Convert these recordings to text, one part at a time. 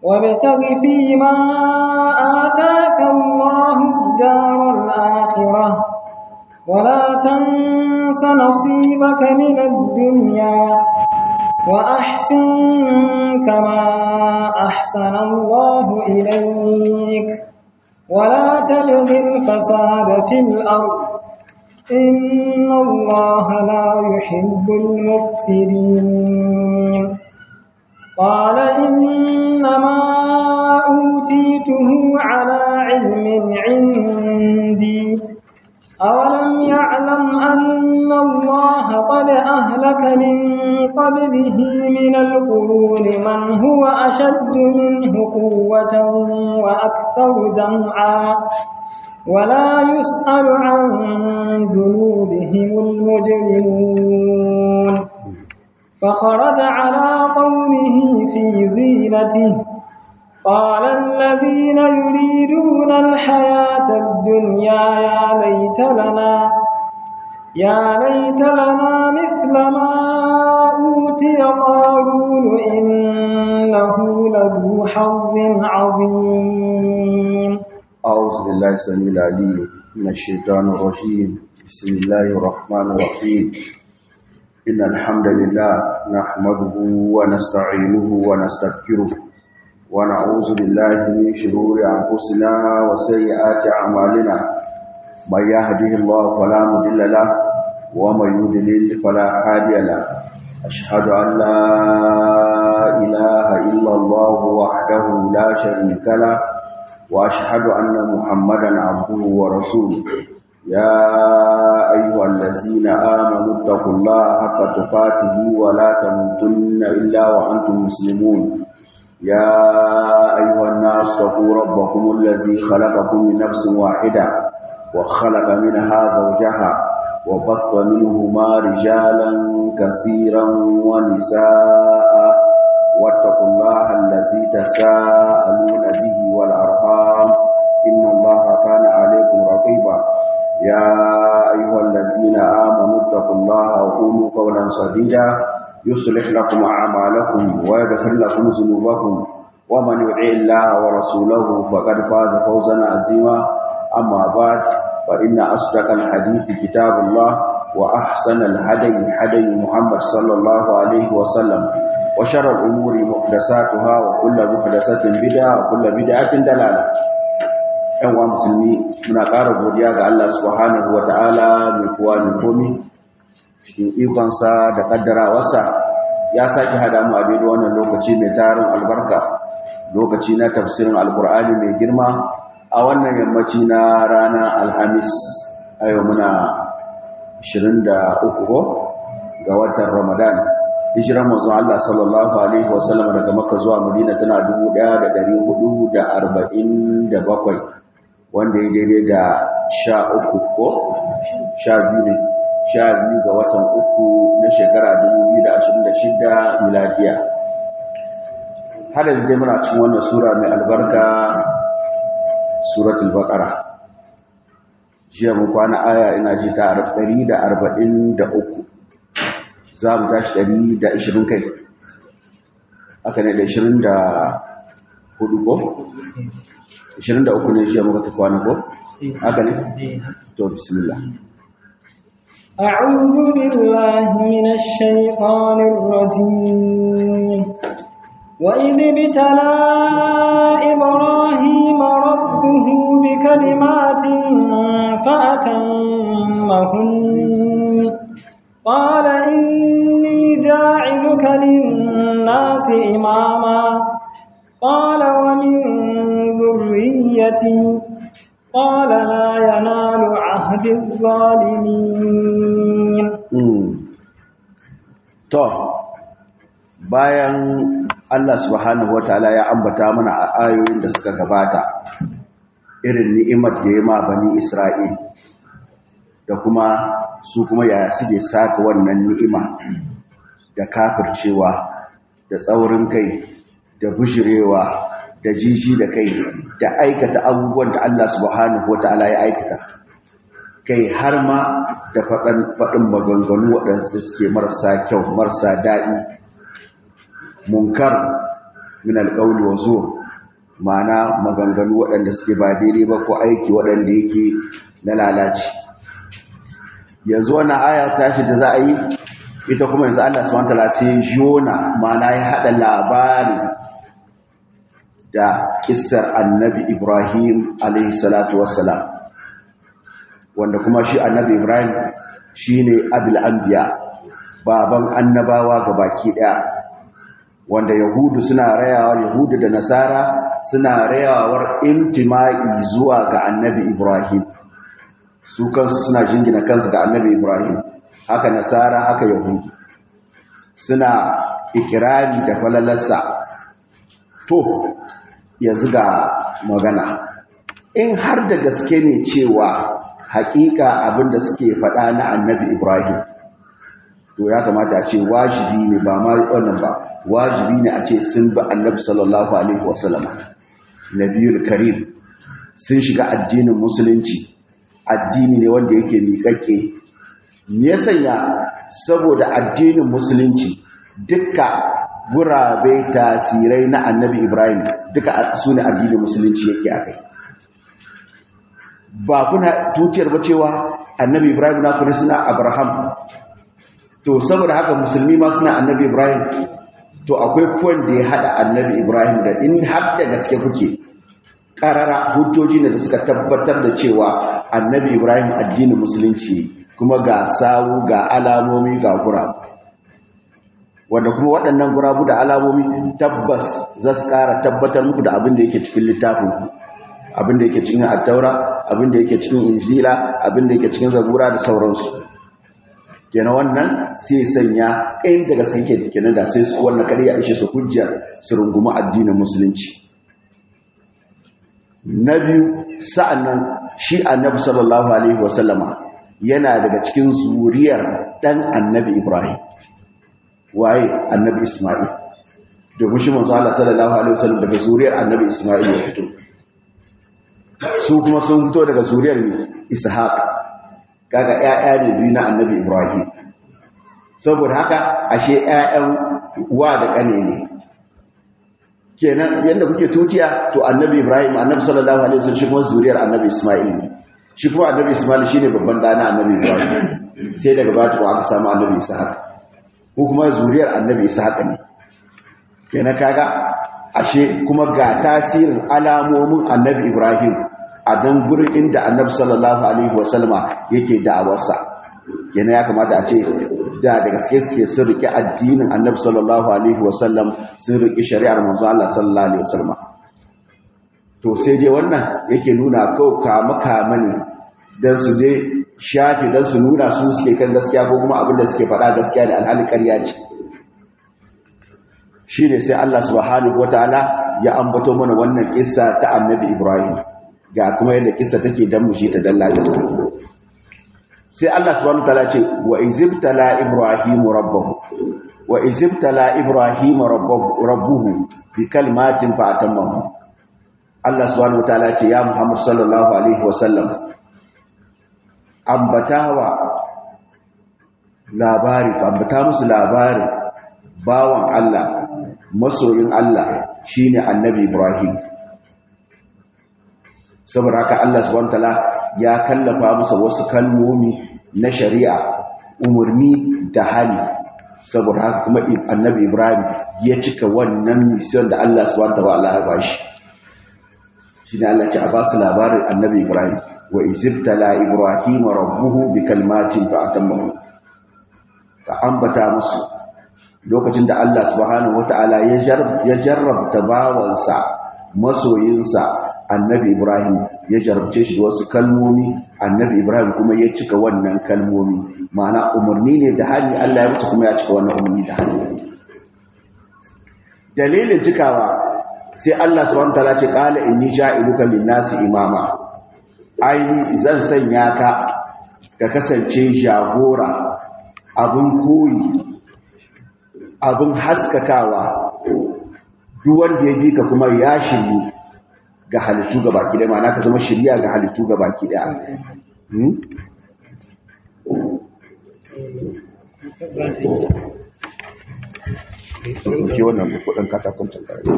وابتغ فيما آتاك الله الدار الآخرة ولا تنس نصيبك من الدنيا وأحسن كما أحسن الله إليك ولا تبغ الفساد في الأرض إن الله لا يحب المفسدين قال إنما أوتيته على علم عندي أولم يعلم أن الله قد أهلك من قبله من القرون من هو أشد منه قوة وأكثر جمعا ولا يسأل عن ذنوبهم المجرمون فخرج على قومه في زينته قال الذين يريدون الحياة الدنيا يا ليت لنا يا ليت لنا مثل ما أوتي قارون إنه لذو حظ عظيم أعوذ بالله السميع العليم من الشيطان الرجيم بسم الله الرحمن الرحيم إن الحمد لله نحمده ونستعينه ونستغفره ونعوذ بالله من شرور أنفسنا وسيئات أعمالنا من يهده الله فلا مضل له ومن يضلل فلا هادي له أشهد أن لا إله إلا الله وحده لا شريك له وأشهد أن محمدا عبده ورسوله يا أيها الذين آمنوا اتقوا الله حق تقاته ولا تموتن إلا وأنتم مسلمون يا أيها الناس اتقوا ربكم الذي خلقكم من نفس واحدة وخلق منها زوجها وبث منهما رجالا كثيرا ونساء واتقوا الله الذي تساءلون به والأرحام إن الله كان عليكم رقيبا يا أيها الذين آمنوا اتقوا الله وقولوا قولا سديدا يصلح لكم أعمالكم ويغفر لكم ذنوبكم ومن يطع الله ورسوله فقد فاز فوزا عظيما أما بعد فإن أصدق الحديث كتاب الله وأحسن الهدي هدي محمد صلى الله عليه وسلم وشر الأمور محدثاتها وكل محدثة بدعة وكل بدعة دلالة ‘yan wa musulmi muna ƙara godiya ga Allah subhanahu wa ta'ala mai kuwa mai komi cikin ikonsa da ƙaddarawarsa ya sake hada mu a daidai wannan lokaci mai tarin albarka lokaci na tafsirin alkur'ani mai girma a wannan yammaci na rana alhamis a yau muna 23 ga watan ramadan hijiran mazun Allah sallallahu Alaihi wasallam daga maka zuwa madina tana 1447 wanda ya daidai da sha uku ko sha biyu ne sha biyu ga watan uku na shekara 2026 miladiya har yanzu dai muna cikin wannan sura mai albarka suratul baqara jiya mu kwana aya ina ji ta 143 za mu tashi 120 kai aka ne da 24 ko 23 ne jiya muka tafi wani ko haka ne to bismillah أعوذ بالله من الشيطان الرجيم وإذ ابتلى إبراهيم ربه بكلمات فأتمهن قال إني جاعلك للناس إماما قال ومن ذريتي قال لا ينال عهد الظالمين to bayan Allah subhanahu wataala ya ambata mana a ayoyin da suka gabata irin ni'imar da ya ma bani Isra'il da kuma su kuma yaya suke saka wannan ni'ima da kafircewa da tsaurin kai da bujirewa da jiji da kai da aikata abubuwan da Allah subhanahu wata'ala ya aikata kai har ma da faɗin maganganu waɗansu da suke marasa kyau marasa daɗi munkar min alqawli wa zur ma'ana maganganu waɗanda suke ba daidai ba ko aiki waɗanda yake na lalaci yanzu wannan aya tashi da za a yi ita kuma yanzu Allah subhanahu wataala sai jona ma'ana ya hada labari da kissar annabi Ibrahim alaihi salatu wassalam wanda kuma shi annabi Ibrahim shine abul anbiya baban annabawa gabaki daya wanda yahudu suna rayawa yahudu da nasara suna rayawar intima'i zuwa ga annabi Ibrahim su kansu suna jingina kansu ga annabi Ibrahim haka nasara haka yahudu suna ikirari da falalarsa to yanzu ga magana in har da gaske ne cewa hakika abinda suke faɗa na annabi Ibrahim to ya kamata a ce wajibi ne ba ma wannan ba wajibi ne a ce sun bi annabi sallallahu alaihi wasallam nabiyul karim sun shiga addinin musulunci addini ne wanda yake miƙaƙe me ya sanya saboda addinin musulunci duka gurabe tasirai na annabi ibrahim duka su ne addinin musulunci yake a kai ba kuna tutiyar ba cewa annabi ibrahim na kuna suna abraham to saboda haka musulmi ma suna annabi ibrahim to akwai kwan da ya hada annabi ibrahim da in har da gaske kuke karara hujjoji ne da suka tabbatar da cewa annabi ibrahim addinin musulunci kuma ga sawu ga alamomi ga gurabu wanda kuma waɗannan gurabu da alamomi tabbas za su ƙara tabbatar muku da abin da yake cikin littafin abin da yake cikin attaura abin da yake cikin injila abin da yake cikin zabura da sauransu kenan wannan sai sanya ɗayan daga sun ke kenan da sai su wannan kare ya ishe su hujjar su rungumi addinin musulunci na biyu sa'annan shi annabi sallallahu alaihi wasallama yana daga cikin zuriyar ɗan annabi ibrahim waye annabi isma'il domin shi manzo Allah sallallahu alaihi wasallam daga zuriyar annabi isma'il ya fito su kuma sun fito daga zuriyar ishaq kaga ƴaƴa ne biyu na annabi ibrahim saboda haka ashe ƴaƴan wa da ƙane ne kenan yanda kuke tutiya to annabi ibrahim annabi sallallahu alaihi wasallam shi kuma zuriyar annabi isma'il ne shi kuma annabi isma'il shine babban dana annabi ibrahim sai daga baya ko aka samu annabi ishaq ko kuma zuriyar annabi ishaq ne kenan kaga ashe kuma ga tasirin alamomin annabi ibrahim a dan gurin inda annabi sallallahu alaihi wasallama yake da'awarsa kenan ya kamata a ce da da gaske suke sun rike addinin annabi sallallahu alaihi wasallam sun rike shari'ar manzo Allah sallallahu alaihi wasallam to sai dai wannan yake nuna kau kama kama ne dan su dai shafi dan su nuna su suke kan gaskiya ko kuma abin da suke faɗa gaskiya da alhali ƙarya ce shine sai Allah subhanahu wataala ya ambato mana wannan kissa ta annabi Ibrahim ga kuma yadda kissa take dan mu shi ta dalla dalla sai Allah subhanahu wataala ce wa izibtala ibrahim rabbahu wa izibtala ibrahim rabbahu rabbuhu bi kalmatin fa atammahu Allah subhanahu wataala ce ya Muhammad sallallahu alaihi wasallam ambatawa labari ambata musu labari bawan Allah masoyin Allah shine annabi Ibrahim saboda haka Allah subhanahu wataala ya kallafa masa wasu kalmomi na shari'a umarni da hali saboda haka kuma annabi ibrahim ya cika wannan mission da Allah subhanahu wataala ya bashi shine Allah ya ba su labarin annabi ibrahim wa izibtala ibrahim rabbuhu bi kalmatin fa atammahu ka ambata musu lokacin da Allah subhanahu wataala ya jarrabta bawansa masoyinsa annabi ibrahim ya jarabce shi wasu kalmomi annabi ibrahim kuma ya cika wannan kalmomi ma'ana umarni ne da hali allah ya wuce kuma ya cika wannan umarni da hali dalilin cikawa sai allah subhanahu ta'ala ce qala inni ja'iluka lin-nasi imama ai zan sanya ka ka kasance jagora abun koyi abun haskakawa duk wanda ya bi ka kuma ya shiryu ga halittu ga baki ɗaya ma'ana ka zama shirya ga halittu ga baki ɗaya ke wannan kudin katakon can kare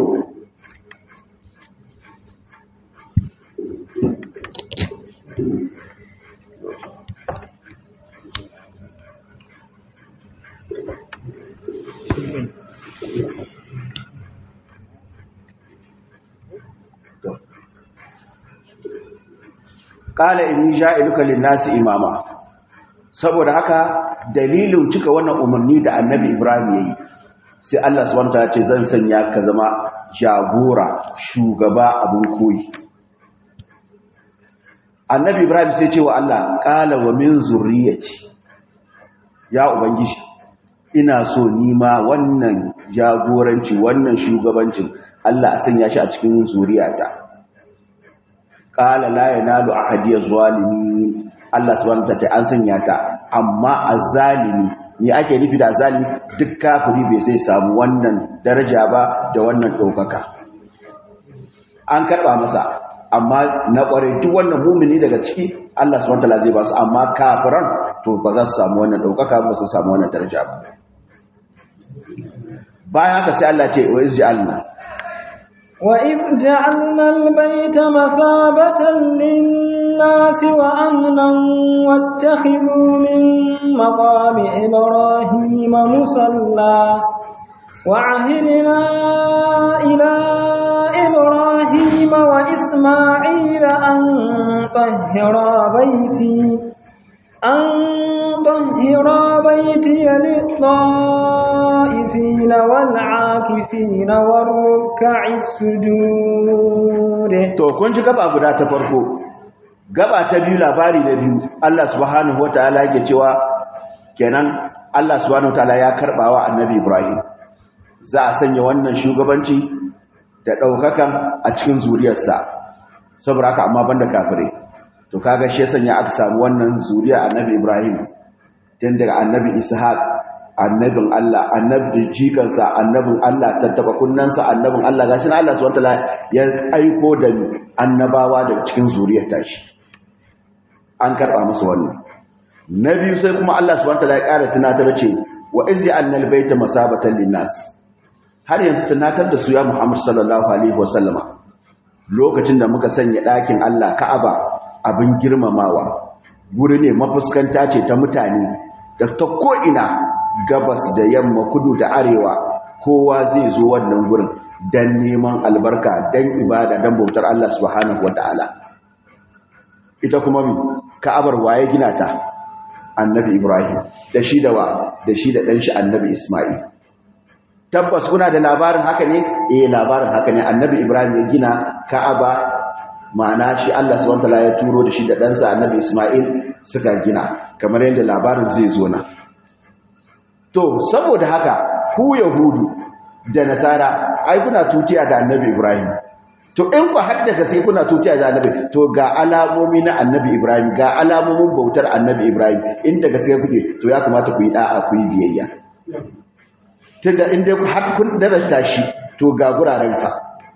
kala inni ja'iluka lin-nasi imama saboda haka dalilin cika wannan umarni da annabi Ibrahim yayi sai Allah subhanahu wataala ce zan sanya ka zama jagora shugaba abun koyi annabi Ibrahim sai ce wa Allah qala wa min zurriyyati ya ubangiji ina so ni ma wannan jagoranci wannan shugabancin Allah a sanya shi a cikin zuriyata qala la yanalu ahadiyaz zalimin Allah subhanahu wa ta'ala an sanya ta amma azzalimi ne ake nufi da azzalimi duk kafiri bai sai samu wannan daraja ba da wannan daukaka an karba masa amma na kware duk wannan mumini daga ciki Allah subhanahu wa ta'ala zai ba su amma kafiran to ba za su samu wannan daukaka ba su samu wannan daraja ba bayan haka sai Allah ce wa izjalna وإذ جعلنا البيت مثابة للناس وأمنا واتخذوا من مقام إبراهيم مصلى وعهدنا إلى إبراهيم وإسماعيل أن طهرا بيتي أن طهرا بيتي للطائفين والعاكفين والركع السجود to kun ji gaba guda ta farko gaba ta biyu labari na biyu Allah subhanahu wataala yake cewa kenan Allah subhanahu wataala ya karbawa annabi Ibrahim za a sanya wannan shugabanci da daukakan a cikin zuriyarsa saboda haka amma banda kafirai to kaga shi sanya aka samu wannan zuriya annabi Ibrahim tun daga annabi Ishaq annabin Allah annabin jikansa annabin Allah tattaba kunnansa annabin Allah gashi Allah subhanahu wataala ya aiko da annabawa daga cikin zuriyar tashi an karba musu wannan na biyu sai kuma Allah subhanahu wataala ya ƙara tunatar ce wa izi annal baita masabatan linnas har yanzu tunatar da su ya Muhammad sallallahu alaihi wasallama lokacin da muka sanya ɗakin Allah Ka'aba abin girmamawa guri ne mafuskanta ce ta mutane da ta ko'ina gabas da yamma kudu da arewa kowa zai zo wannan gurin don neman albarka don ibada don bautar Allah subhanahu wa ta'ala ita kuma mi ka'abar waye gina ta annabi ibrahim da shi da wa da shi da ɗanshi annabi ismail tabbas kuna da labarin haka ne eh labarin haka ne annabi ibrahim ya gina ka'aba ma'ana shi Allah subhanahu wataala ya turo da shi da ɗansa annabi Ismail suka gina kamar yadda labarin zai zo na to saboda haka ku yahudu da nasara ai kuna tutiya da annabi Ibrahim to in ku haddaka sai kuna tutiya da annabi to ga alamomi na annabi Ibrahim ga alamomin bautar annabi Ibrahim in daga sai kuke to ya kamata ku yi da'a ku yi biyayya tunda in dai har kun darasta shi to ga guraren sa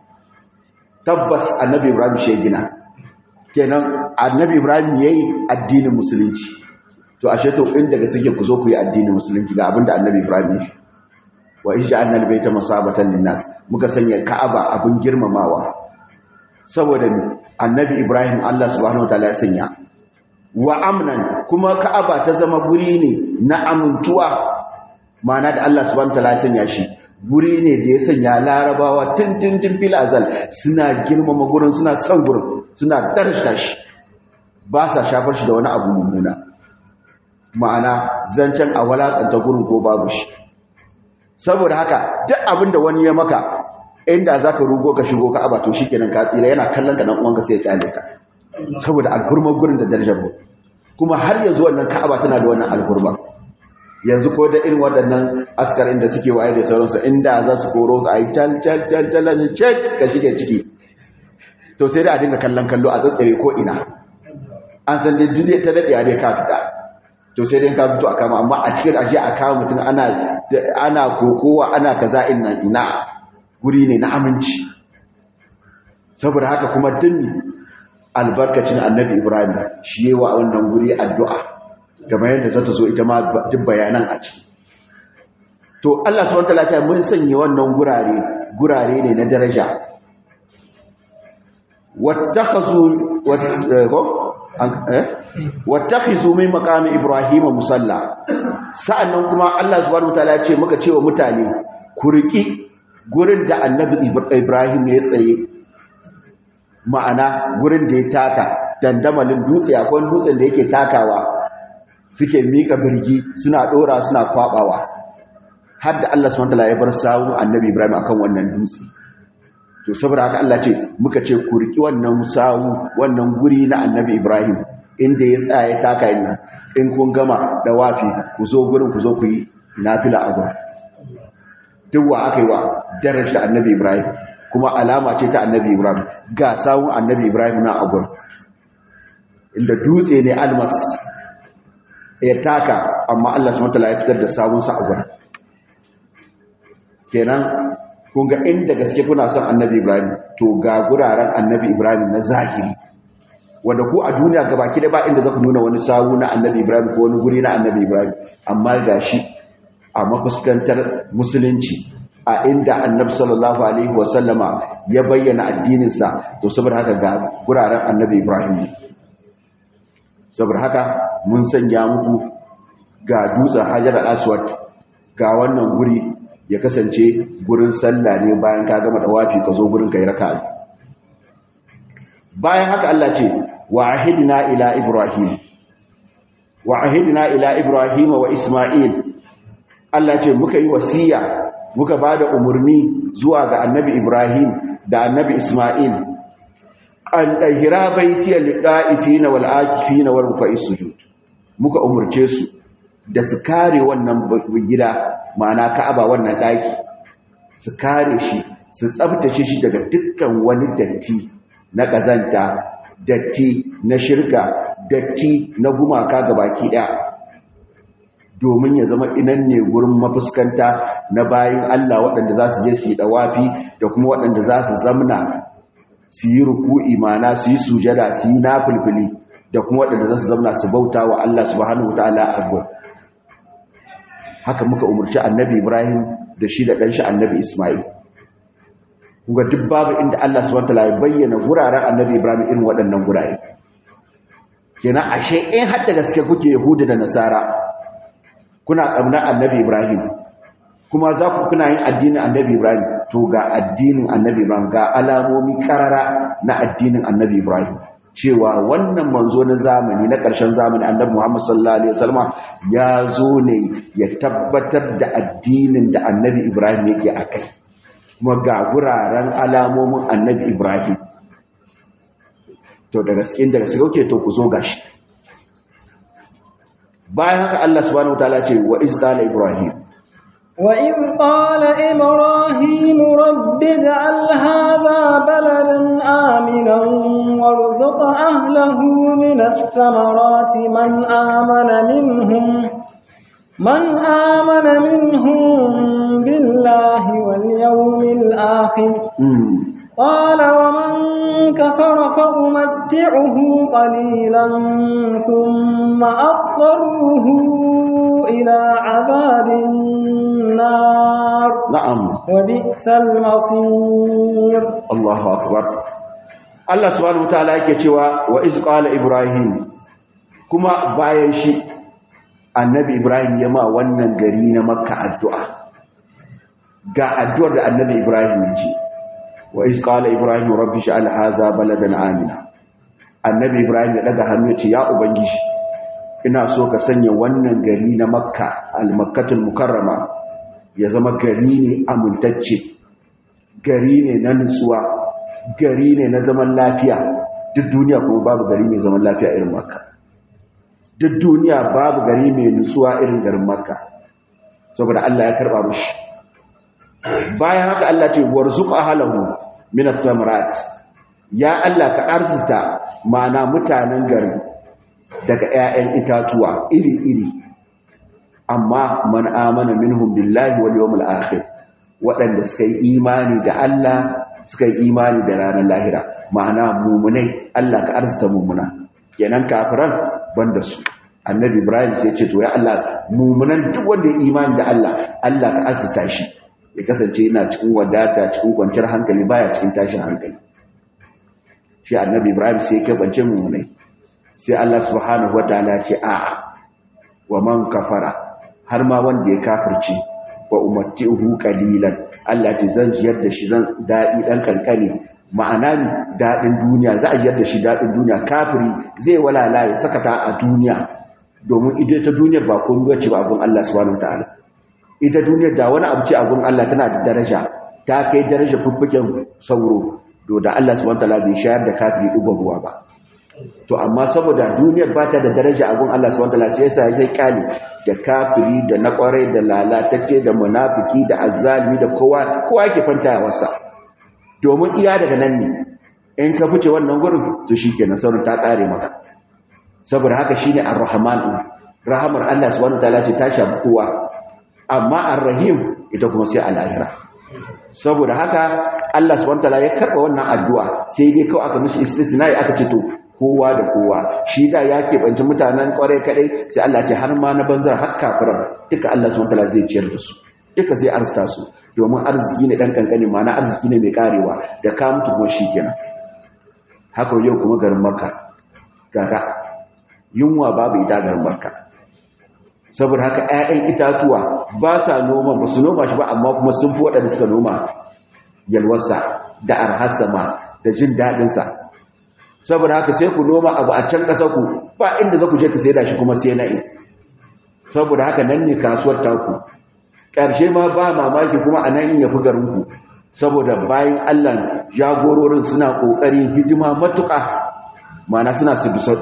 tabbas annabi ibrahim shi gina kenan annabi ibrahim yayi addinin musulunci to ashe to in daga suke ku zo ku yi addinin musulunci ga abinda annabi ibrahim ya wa ij'alna albayta masabatan linnas muka sanya ka'aba abin girmamawa saboda annabi ibrahim Allah subhanahu wataala ya sanya wa amnan kuma ka'aba ta zama guri ne na amintuwa ma'ana da Allah subhanahu wataala ya sanya shi guri ne da ya sanya larabawa tintintin fil azal suna girmama gurin suna son gurin suna darashta shi ba sa shafar shi da wani abu mummuna ma'ana zancen a walakanta gurin ko babu shi saboda haka duk abin da wani ya maka inda za ka rugo ka shigo ka aba to shi kenan ka tsira yana kallon ka nan uwanka sai ya kyale ka saboda alhurmar gurin da darajar kuma har yanzu wannan ka'aba tana da wannan alhurmar yanzu ko da irin waɗannan askarin da suke waye da sauransu inda za su koro ka yi tal tal tal tal cek ka shige ciki to sai da a dinga kallon kallo a tsatsare ko ina an san dai duniya ta daɗe a dai ka fita to sai dai ka fito a kama amma a cikin aje a kama mutum ana ana kokowa ana kaza ina ina guri ne na aminci saboda haka kuma dinni albarkacin annabi ibrahim shi yawa wannan guri addu'a kamar yadda za ta zo ita ma duk bayanan a ciki to Allah subhanahu wataala ta mun sanya wannan gurare gurare ne na daraja wattakhazu wattakhizu min maqami ibrahima musalla sa'annan kuma Allah subhanahu wataala ya ce muka cewa mutane ku riki gurin da annabi ibrahim ya tsaye ma'ana gurin da ya taka dandamalin dutse akwai dutsen da yake takawa suke mika birgi suna dora suna kwabawa har da Allah subhanahu wataala ya bar sawu annabi ibrahim akan wannan dutse to saboda haka Allah ce muka ce ku riki wannan sawu wannan guri na annabi ibrahim inda ya tsaya ya taka yin nan in kun gama da wafi ku zo gurin ku zo ku yi nafila a gurin duk wa aka yi wa darajar annabi ibrahim kuma alama ce ta annabi ibrahim ga sawun annabi ibrahim na a gurin inda dutse ne almas ya taka amma Allah subhanahu wataala ya fitar da sawunsa a gurin kenan kun ga inda gaske kuna son annabi ibrahim to ga guraren annabi ibrahim na zahiri wanda ku a duniya gabaki da ba inda za ku nuna wani sawu na annabi ibrahim ko wani guri na annabi ibrahim amma ga shi a mafuskantar musulunci a inda annabi sallallahu alaihi wasallama ya bayyana addininsa to saboda haka ga guraren annabi ibrahim saboda haka mun sanya muku ga dutsen hajar al-aswad ga wannan guri ya kasance gurin sallah ne bayan ka gama dawafi ka zo gurin kai raka'a bayan haka Allah ce wa ahidna ila ibrahim wa ahidna ila ibrahim wa isma'il Allah ce muka yi wasiya muka bada umurni zuwa ga annabi ibrahim da annabi isma'il an tahira baitiya lida'ifina wal akifina wal ruka'is sujud muka umurce su da su kare wannan gida ma'ana ka'aba wannan daki su kare shi su tsabtace shi daga dukkan wani datti na kazanta datti na shirka datti na gumaka gabaki daya domin ya zama inan ne gurin mafuskanta na bayin Allah waɗanda za su je su yi dawafi da kuma waɗanda za su zamna su yi ruku'i ma'ana su yi sujada su yi nafilfili da kuma waɗanda za su zamna su bauta wa Allah subhanahu wataala a gurin haka muka umarci annabi Ibrahim da shi da ɗanshi annabi Ismail. Kuga duk babu inda Allah subhanahu wataala ya bayyana guraren annabi Ibrahim irin waɗannan gurare. Kenan ashe in har da gaske kuke Yahuda da Nasara kuna ƙamna annabi Ibrahim kuma za ku kuna yin addinin annabi Ibrahim to ga addinin annabi Ibrahim ga alamomi karara na addinin annabi Ibrahim. cewa wannan manzo na zamani na ƙarshen zamani annabi Muhammad sallallahu alaihi wasallam ya zo ne ya tabbatar da addinin da annabi Ibrahim yake akai kuma ga guraren alamomin annabi Ibrahim to da gaskiya da gaskiya kuke to ku zo gashi bayan haka Allah subhanahu wataala ce wa iz qala ibrahim وإذ قال إبراهيم رب اجعل هذا بلدا آمنا وارزق أهله من الثمرات من آمن منهم من آمن منهم بالله واليوم الآخر قال ومن كفر فأمتعه قليلا ثم أضطره إلى عذاب النار نعم وبئس المصير Allahu akbar Allah subhanahu wataala yake cewa wa iz qala ibrahim kuma bayan shi annabi ibrahim ya ma wannan gari na makka addu'a ga addu'ar da annabi ibrahim ya ji wa iz qala ibrahim rabbi sha'al hadha baladan amina annabi ibrahim ya daga hannu ya ce ya ubangiji ina so ka sanya wannan gari na makka al-makkatul mukarrama ya zama gari ne amintacce gari ne na nutsuwa gari ne na zaman lafiya duk duniya kuma babu gari mai zaman lafiya irin makka duk duniya babu gari mai nutsuwa irin garin makka saboda Allah ya karba mushi bayan haka Allah ce warzuq ahlahu min ath-thamarat ya Allah ka arzuta mana mutanen garin daga 'ya'yan itatuwa iri-iri amma man amana minhum billahi wal yawmil akhir waɗanda suka yi imani da Allah suka yi imani da ranar lahira ma'ana mumunai Allah ka arzuta mumuna kenan kafiran banda su annabi ibrahim sai ce to ya Allah mumunan duk wanda ya imani da Allah Allah ka azuta shi ya kasance yana cikin wadata cikin kwanciyar hankali baya cikin tashin hankali shi annabi ibrahim sai ya kabance mumunai sai Allah subhanahu wataala ce a'a wa man kafara har ma wanda ya kafirce wa umatti'uhu qalilan Allah ce zan jiyar da shi zan dadi dan kankani ma'ana ni dadin duniya za a jiyar da shi dadin duniya kafiri zai walala ya sakata a duniya domin ita ta duniyar ba komai bace ba abun Allah subhanahu wataala ita duniyar da wani abu ce abun Allah tana da daraja ta kai daraja fuffuken sauro to da Allah subhanahu wataala bai shayar da kafiri dubar ruwa ba to amma saboda duniyar ba ta da daraja abun Allah subhanahu wataala sai yasa ya kali da kafiri da na kwarai da lalatacce da munafiki da azzalimi da kowa kowa yake fanta wasa domin iya daga nan ne in ka fice wannan gurin to shikenan sauran ta kare maka saboda haka shine ar-rahman rahamar Allah subhanahu wataala ce ta shafi kowa amma ar-rahim ita kuma sai al-akhirah saboda haka Allah subhanahu wataala ya karba wannan addu'a sai dai kawai aka mishi istisnai aka ce to kowa da kowa shi da ya keɓanci mutanen ƙwarai kaɗai sai Allah ce har ma na banzar har kafiran duka Allah su wantala zai ciyar da su duka zai arzita su domin arziki ne ɗan ƙanƙani ma na arziki ne mai ƙarewa da ka mutu kuma shi kenan haka yau kuma garin makka gaga yunwa babu ita garin makka saboda haka 'ya'yan itatuwa ba sa noma ba su noma shi ba amma kuma sun fi waɗanda suka noma yalwarsa da arhassa ma da jin daɗinsa saboda haka sai ku noma abu a can ƙasa ku ba inda za ku je ka sai da shi kuma sai na'i saboda haka nan ne kasuwar taku ƙarshe ma ba mamaki kuma a nan ya fi garinku saboda bayan allah jagororin suna ƙoƙarin hidima matuƙa mana suna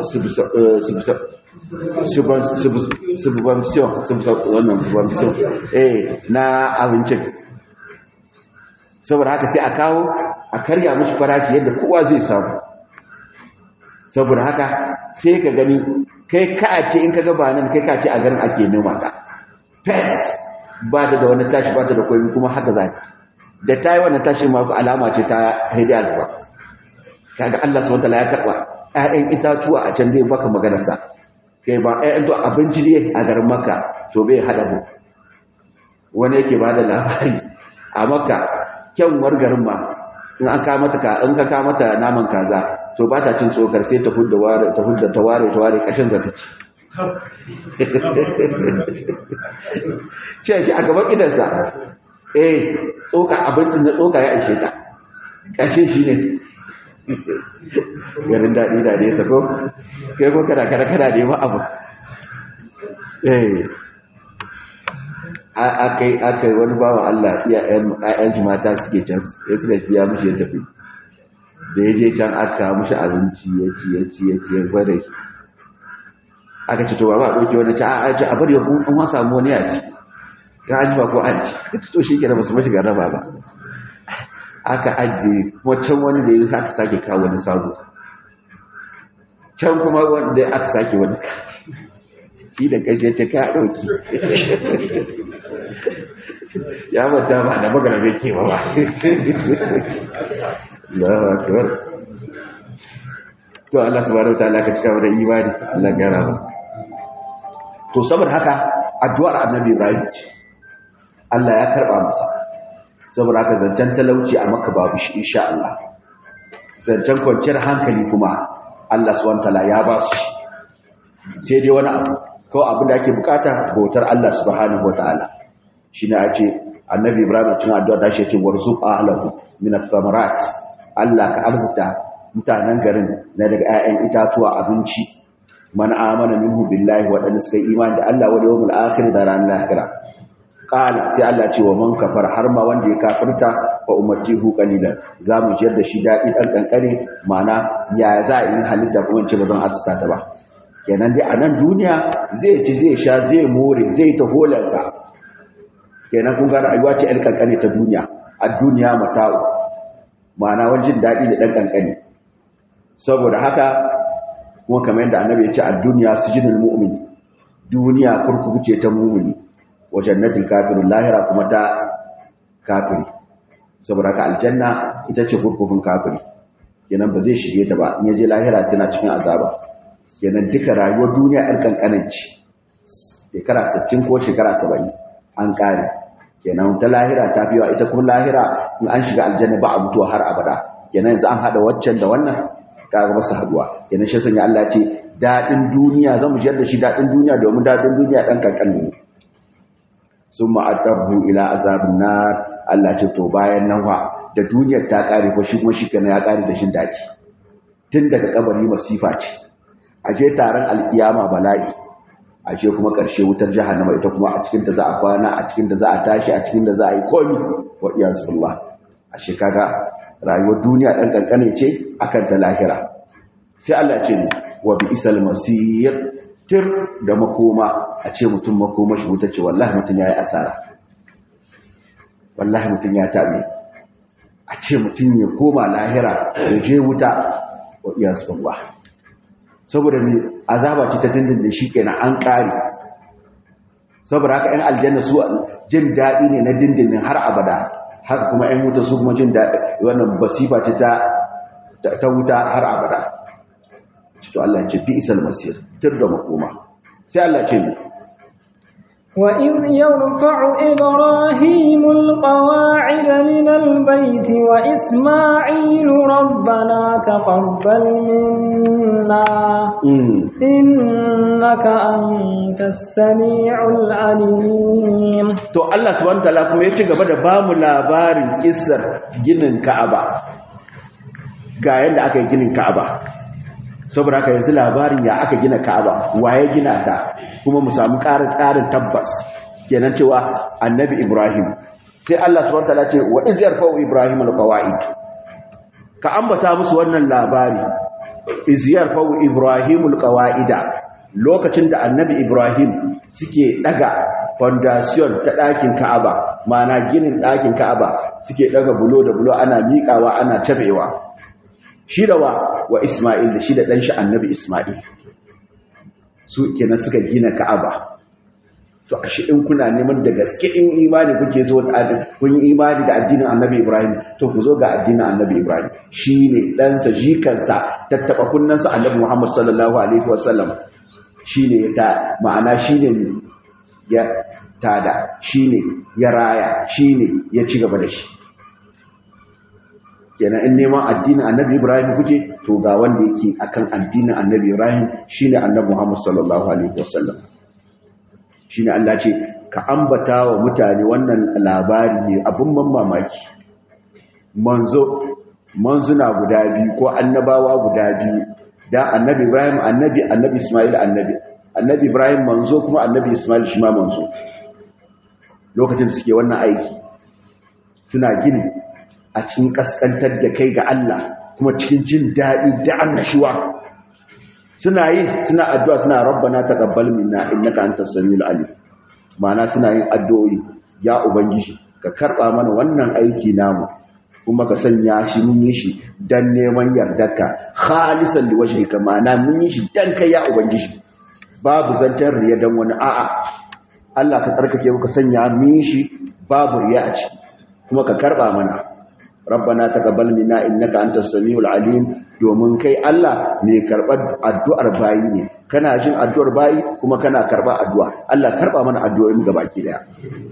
subvention na abincin saboda haka sai a kawo a karya mashi farashi yadda kowa zai samu saboda haka sai ka gani kai ka ce in ka gaba nan kai ka ce a garin ake noma ka fes ba da wani tashi ba ta da koyi kuma haka za da ta yi wannan tashi ma alama ce ta haidi alba kaga Allah subhanahu wataala ya karba ƴaƴan itatuwa a can dai baka maganar sa kai ba ƴaƴan to abinci ne a garin Makka to bai hada mu wani yake ba da labari a Makka kyanwar garin ma in an ka mata ka in ka ka mata naman kaza to ba ta cin tsokar sai ta hudda ware ta hudda ta ware ta ware kashin za ta ci ce shi a gaban idansa eh tsoka abincin da tsoka ya ishe ta kashin shi ne garin daɗi da nesa ko kai ko kada kada kada ne ma abu eh akai akai wani bawan Allah iyayen shi mata suke can sai suka biya mishi ya tafi da ya je can aka mushi abinci ya ci ya ci ya ci ya gwada shi aka ce to ba ba ɗauki wani ci a ce a bari ya kun an samu wani ya ci ya an ba ko an ci aka ce to shi kenan ba su mashi garaba ba aka ajiye kuma can wani da ya aka sake kawo wani sabo can kuma wanda aka sake wani shi da kashe ce ka ɗauki ya mata ba da magana bai ke ba ba Allahu akbar to Allah subhanahu wataala ka cika da imani Allah ya raba to saboda haka addu'ar Annabi Ibrahim Allah ya karba masa saboda haka zancen talauci a Makka babu shi insha Allah zancen kwanciyar hankali kuma Allah subhanahu wataala ya ba su sai dai wani abu kawai abin da ake bukata bautar Allah subhanahu wataala shine a ce Annabi Ibrahim cikin addu'a da shi yake warzuq ahlahu min ath-thamarat Allah ka arzuta mutanen garin na daga 'ya'yan itatuwa abinci man amana minhu billahi waɗanda suka yi imani da Allah wal yawmil akhir da ran lahira qala sai Allah ce wa man kafar har ma wanda ya kafirta fa ummatihu qalilan zamu jiyar da shi dadi dan kankare mana ya za a yi halitta kuma ce bazan arzuta ta ba kenan dai a nan duniya zai ci zai sha zai more zai ta holarsa kenan kun ga rayuwa ce alƙanƙane ta duniya a duniya mata'u ma'ana wajen daɗi da ɗan ƙanƙani saboda haka kuma kamar yadda annabi ya ce a duniya su jinin mu'min duniya kurkuku ce ta mumini wajen natin kafirin lahira kuma ta kafiri saboda haka aljanna ita ce kurkukun kafiri kenan ba zai shige ta ba in yaje lahira tana cikin azaba kenan duka rayuwar duniya ɗan ƙanƙananci shekara 60 ko shekara 70 an ƙare kenan ta lahira ta fiwa ita kuma lahira in an shiga aljanna ba a mutuwa har abada kenan yanzu an haɗa waccan da wannan kaga masu haduwa kenan shi sanya Allah ce daɗin duniya zamu jiyar da shi daɗin duniya domin daɗin duniya ɗan kankan ne sun ma'addabu ila azabin nar Allah ce to bayan nan wa da duniyar ta ƙare ko shi kuma shi kenan ya ƙare da shin daji tun daga kabari masifa ce a je taron alkiyama bala'i a ce kuma ƙarshe wutar jahannama ita kuma a cikin ta za a kwana a cikin ta za a tashi a cikin da za a yi komi wa iyazu billah a shekara rayuwar duniya ɗan ƙanƙane ce akan ta lahira sai Allah ce ne wa bi isal masir tir da makoma a ce mutum makoma shi wuta ce wallahi mutum ya yi asara wallahi mutum ya taɓe a ce mutum ya koma lahira ya je wuta wa iya subhanallah saboda mai azaba ce ta dindindin shi kenan an ƙare saboda haka 'yan aljanna su jin daɗi ne na dindindin har abada haka kuma 'yan wuta su kuma jin daɗi wannan basifa ce ta wuta har abada cito Allah ce bi isal masir tur da makoma sai Allah ce ne وإذ يرفع إبراهيم القواعد من البيت وإسماعيل ربنا تقبل منا إنك أنت السميع العليم to Allah subhanahu wataala kuma ya ci gaba da bamu labarin kissar ginin Ka'aba ga yadda aka yi ginin Ka'aba saboda haka yanzu labarin ya aka gina Ka'aba waye gina ta kuma mu samu ƙarin ƙarin tabbas kenan cewa annabi Ibrahim sai Allah subhanahu wataala ce wa iz yarfa'u Ibrahim alqawaid ka ambata musu wannan labari iz yarfa'u Ibrahim alqawaida lokacin da annabi Ibrahim suke daga foundation ta ɗakin Ka'aba ma'ana ginin ɗakin Ka'aba suke daga bulo da bulo ana miƙawa ana tabewa shi da wa wa Ismail da shi da ɗanshi annabi Ismail su kenan suka gina Ka'aba to a shi in kuna neman da gaske in imani kuke zo da kun yi imani da addinin annabi Ibrahim to ku zo ga addinin annabi Ibrahim shine ɗansa jikansa tattaba kunnansa annabi Muhammad sallallahu alaihi wasallam shine ta ma'ana shine ya tada shine ya raya shine ya ci gaba da shi kenan in neman addinin annabi ibrahim kuke to ga wanda yake akan addinin annabi ibrahim shine annabi muhammad sallallahu alaihi wasallam shine Allah ce ka ambata wa mutane wannan labari ne abin ban mamaki manzo manzuna guda biyu ko annabawa guda biyu da annabi ibrahim annabi annabi isma'il annabi annabi ibrahim manzo kuma annabi isma'il shi ma manzo lokacin da suke wannan aiki suna gini a cikin kaskantar da kai ga Allah kuma cikin jin daɗi da annashuwa suna yi suna addu'a suna rabbana taqabbal minna innaka antas samiul alim ma'ana suna yin addu'o'i ya ubangiji ka karba mana wannan aiki namu kuma ka sanya shi mun yi shi dan neman yardarka khalisan liwajhika ma'ana mun yi shi dan kai ya ubangiji babu zantar riya dan wani a'a Allah ka tsarkake ka sanya mun yi shi babu riya a ciki kuma ka karba mana rabbana taqabbal minna innaka antas samiul alim domin kai Allah mai karbar addu'ar bayi ne kana jin addu'ar bayi kuma kana karba addu'a Allah karba mana addu'o'in gabaki daya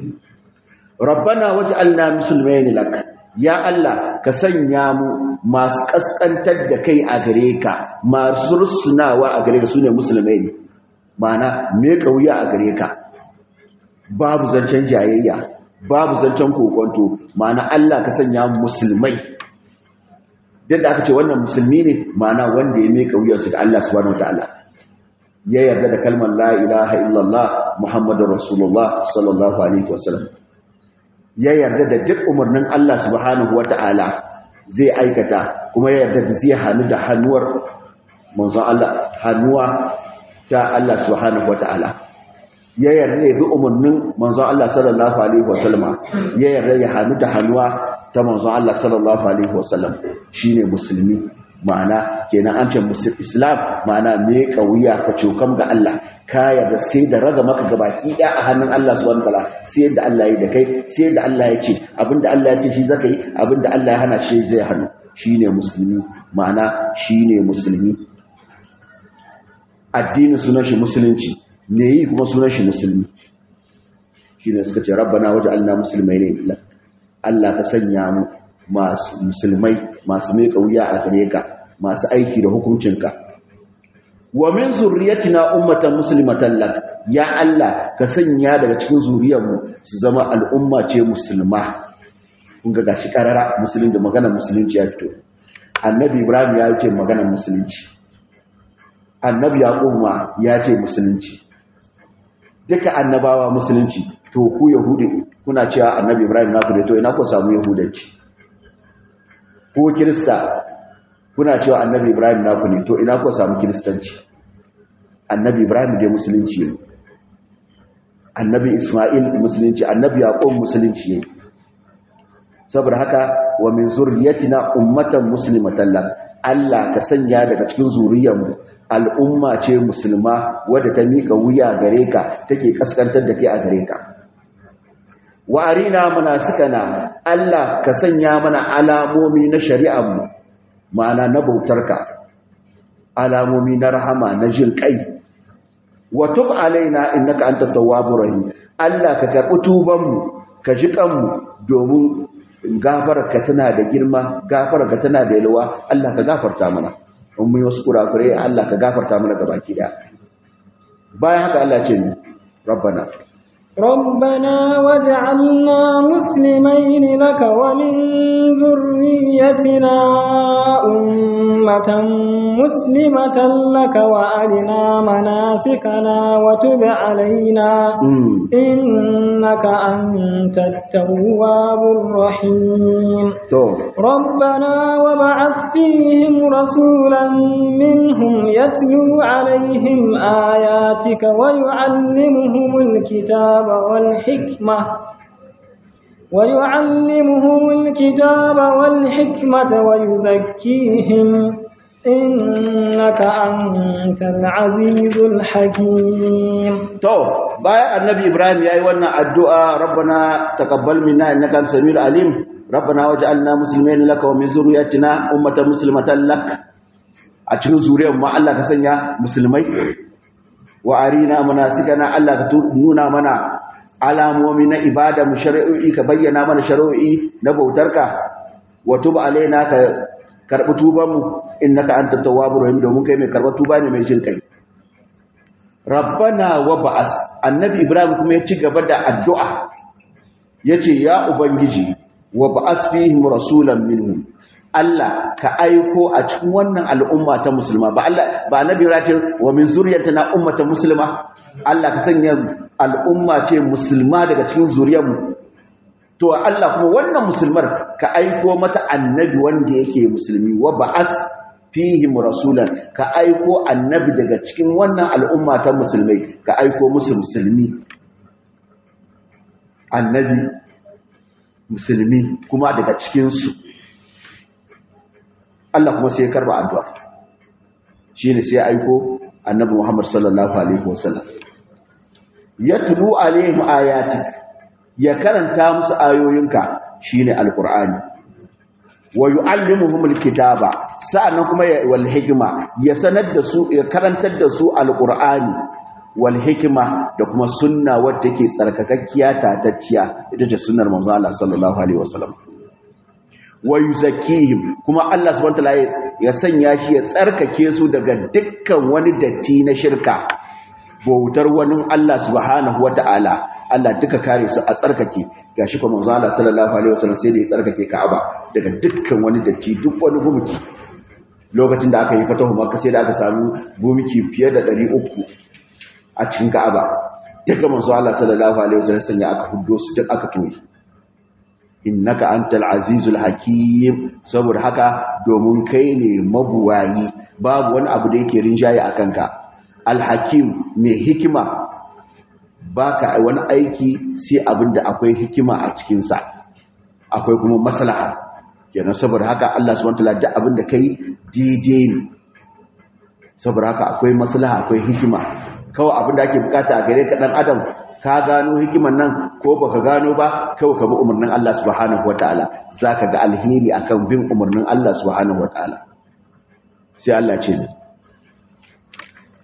rabbana waj'alna muslimin lak ya Allah ka sanya mu masu kaskantar da kai a gare ka masu rusunawa a gare ka sune musulmai ne ma'ana me kauya a gare ka babu zancen jayayya babu zancen kokonto ma'ana Allah ka sanya musulmai yadda aka ce wannan musulmi ne ma'ana wanda ya meka wuyarsu ga Allah subhanahu wataala ya yarda da kalmar la ilaha illallah muhammadur rasulullah sallallahu alaihi wasallam ya yarda da duk umarnin Allah subhanahu wataala zai aikata kuma ya yarda da zai hannu da hannuwar manzon Allah hannuwa ta Allah subhanahu wataala ya yarda ya bi umarnin manzon Allah sallallahu alaihi wasallam ya yarda ya hannu da hannuwa ta manzon Allah sallallahu alaihi wasallam shine musulmi ma'ana kenan an ce islam ma'ana me kauya ka cokam ga Allah ka yarda sai da raga maka gabaki ɗaya a hannun Allah subhanahu wataala sai da Allah ya da kai sai da Allah ya ce abinda Allah ya ce shi zaka yi abinda Allah ya hana shi zai hannu shine musulmi ma'ana shine musulmi addini sunan shi musulunci me yi kuma sunan shi musulmi shine suka ce rabbana waj'alna muslimaini lak Allah ka sanya mu masu musulmai masu mai wuya a gare ka masu aiki da hukuncinka wa min zurriyatina ummatan muslimatan lak ya Allah ka sanya daga cikin zuriyarmu su zama al'umma ce musulma kun ga gashi karara musulun da maganar musulunci ya fito annabi ibrahim ya ce maganar musulunci annabi yaqub ma ya ce musulunci duka annabawa musulunci to ku yahudi kuna cewa annabi ibrahim na ku da to ina ku samu yahudanci ko kirista kuna cewa annabi ibrahim na ku ne to ina ku samu kiristanci annabi ibrahim dai musulunci ne annabi isma'il musulunci annabi yaqub musulunci ne saboda haka wa min zurriyatina ummatan muslimatan lak Allah ka sanya daga cikin zuriyarmu al'umma ce musulma wadda ta mika wuya gare ka take kaskantar da kai a gare ka wa arina munasikana Allah ka sanya mana alamomi na shari'armu ma'ana na bautarka alamomi na rahama na jin kai wa tub alaina innaka antat tawwabur rahim Allah ka karbi tubanmu ka ji kanmu domin gafararka tana da girma gafararka tana da yalwa Allah ka gafarta mana in mun wasu kurakure Allah ka gafarta mana gabaki daya bayan haka Allah ce ni rabbana ربنا وجعلنا مسلمين لك ومن ذريتنا أمة مسلمة لك وأرنا مناسكنا وتب علينا إنك أنت التواب الرحيم ربنا وبعث فيهم رسولا منهم يتلو عليهم آياتك ويعلمهم الكتاب والحكمة ويعلمهم الكتاب والحكمة ويزكيهم إنك أنت العزيز الحكيم تو باي النبي إبراهيم يا أيوانا الدعاء ربنا تقبل منا إنك أنت السميع العليم ربنا وجعلنا مسلمين لك ومن ذريتنا أمة مسلمة لك أتشكو زوريا ما الله كسنيا مسلمين وأرينا مناسكنا الله كتنونا منا alamomi na ibada mu shari'o'i ka bayyana mana shari'o'i na bautarka wa tub alaina ka karbi tuban mu innaka antat tawwabur rahim domin kai mai karbar tuba ne mai jin kai rabbana wa ba'as annabi ibrahim kuma ya ci gaba da addu'a yace ya ubangiji wa ba'as fihim rasulan minhum Allah ka aiko a cikin wannan al'umma ta musulma ba Allah ba annabi ibrahim wa min zurriyatina ummatan muslima Allah ka sanya al'umma ce musulma daga cikin zuriyarmu to Allah kuma wannan musulmar ka aiko mata annabi wanda yake musulmi wa ba'as fihim rasulan ka aiko annabi daga cikin wannan al'umma ta musulmai ka aiko musu musulmi annabi musulmi kuma daga cikinsu Allah kuma sai ya karba addu'a shine sai ya aiko annabi Muhammad sallallahu alaihi wasallam yatlu alaihim ayatik ya karanta musu ayoyinka shine alqur'ani wa yuallimuhum alkitaba sa'annan kuma wal hikma ya sanar da su ya karantar da su alqur'ani wal hikma da kuma sunna wadda take tsarkakakkiya tatacciya ita ce sunnar manzo Allah sallallahu alaihi wasallam wa yuzakkihim kuma Allah subhanahu wa ta'ala ya sanya shi ya tsarkake su daga dukkan wani datti na shirka bautar wani Allah subhanahu wata'ala Allah duka kare su a tsarkake gashi kuma manzo Allah sallallahu alaihi wasallam sai da ya tsarkake Ka'aba daga dukkan wani datti duk wani gumki lokacin da aka yi fatahu Makka sai da aka samu gumki fiye da 300 a cikin Ka'aba duka manzo Allah sallallahu alaihi wasallam sanya aka huddo su duk aka toyi innaka antal azizul hakim saboda haka domin kai ne mabuwayi babu wani abu da yake rinjaye akan ka alhakim mai hikima ba ka wani aiki sai abin da akwai hikima a cikinsa akwai kuma maslaha kenan saboda haka Allah subhanahu wataala duk abin da kai daidai ne saboda haka akwai maslaha akwai hikima kawai abin da ake bukata a gare ka dan adam ka gano hikiman nan ko baka gano ba kawai ka bi umarnin Allah subhanahu wataala zaka ga alheri akan bin umarnin Allah subhanahu wataala sai Allah ce ni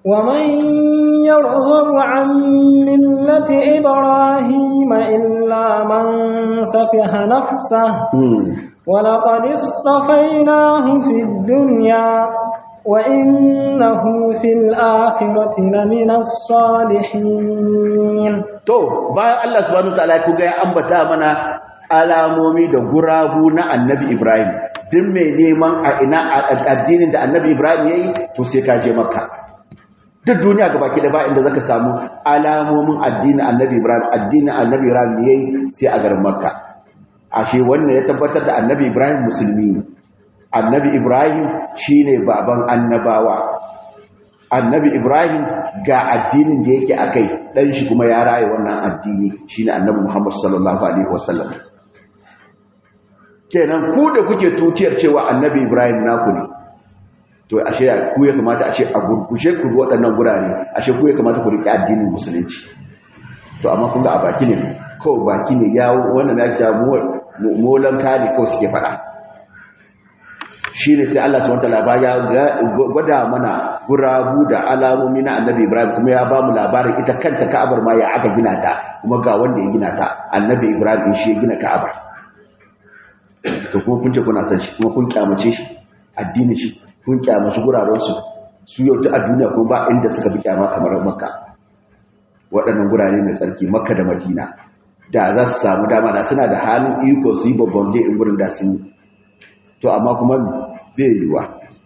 ومن يرغب عن ملة إبراهيم إلا من سفه نفسه ولقد اصطفيناه في الدنيا وإنه في الآخرة لمن الصالحين to bayan Allah subhanahu wataala ku ga ya ambata mana alamomi da gurabu na Annabi Ibrahim duk mai neman a ina addinin da Annabi Ibrahim yayi to sai ka je Makka duk duniya gaba ki da ba inda zaka samu alamomin addinin Annabi Ibrahim addinin Annabi Ibrahim yayi sai a garin Makka ashe wannan ya tabbatar da Annabi Ibrahim musulmi ne Annabi Ibrahim shine baban annabawa annabi ibrahim ga addinin da yake akai dan shi kuma ya raye wannan addini shine annabi muhammad sallallahu alaihi wasallam kenan ku da kuke tutiyar cewa annabi ibrahim naku ne to ashe ku ya kamata ashe a gurgushe ku waɗannan gurare ashe ku ya kamata ku riƙe addinin musulunci to amma kun ga a baki ne ko baki ne ya wannan ya ja molan kane kawai suke faɗa shi ne sai Allah subhanahu wataala ya gwada mana gurabu da alamomi na Annabi Ibrahim kuma ya ba mu labarin ita kanta Ka'abar ma ya aka gina ta kuma ga wanda ya gina ta Annabi Ibrahim shi ya gina Ka'abar to kuma kun ce kuna san shi kuma kun kyamace shi addinin shi kun kyamace guraren su su yau ta a duniya kuma ba inda suka bi kyama kamar Makka waɗannan gurare mai tsarki Makka da Madina da za su samu dama da suna da halin iko su yi babban in gurin da sun yi to amma kuma bai yiwa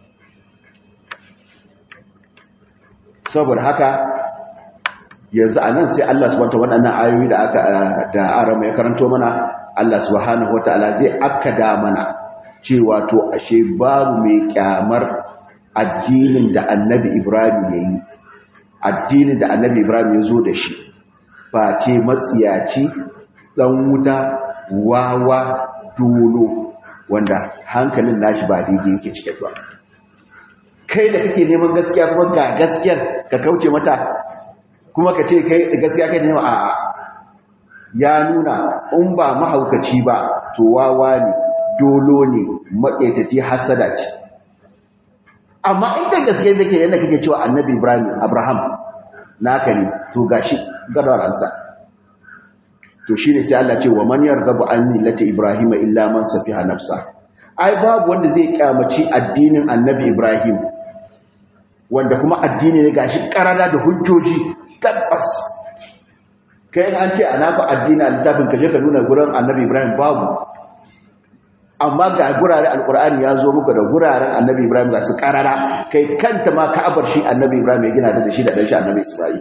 saboda haka yanzu a nan sai Allah subhanahu waɗannan ayoyi da aka da arama ya karanto mana Allah subhanahu wataala zai akkada mana cewa to ashe babu mai kyamar addinin da Annabi Ibrahim yayi addinin da Annabi Ibrahim ya zo da shi face matsiyaci dan wuta wawa dolo wanda hankalin nashi ba daidai yake cike ba kai da kake neman gaskiya kuma ga gaskiyar ka kauce mata kuma ka ce kai gaskiya kai nema a ya nuna in ba mahaukaci ba to wawa ne dolo ne maƙaitati hasada ce amma inda gaskiya da ke yadda kake cewa annabi ibrahim abraham naka ne to gashi gadaransa to shi ne sai Allah ce wa man yarghabu an millati ibrahima illa man safiha nafsa ai babu wanda zai kyamaci addinin annabi ibrahim wanda kuma addini ne gashi karara da hujjoji tabbas kai an ce ana fa addini a littafin ka je ka nuna gurin annabi ibrahim babu amma ga gurare alkur'ani ya zo muku da guraren annabi ibrahim ga su karara kai kanta ma ka'abar shi annabi ibrahim ya gina ta da shi da dan shi annabi isra'il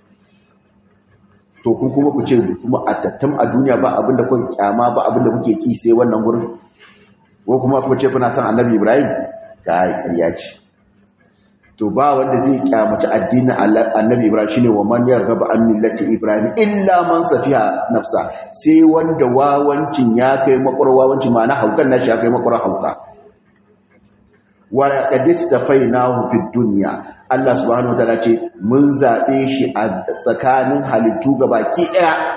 to kun kuma ku ce kuma a tattam a duniya ba abinda kuke kyama ba abinda kuke ki sai wannan gurin ko kuma ku ce kuna son annabi ibrahim kai ƙarya ce to ba wanda zai kyamaci addinin annabi ibrahim shine wa man yarghaba an millati ibrahim illa man safiha nafsa sai wanda wawancin ya kai makwar wawancin ma na haukan nashi ya kai makwar hauka wa qadistafainahu fid dunya Allah subhanahu wataala ce mun zabe shi a tsakanin halittu gabaki daya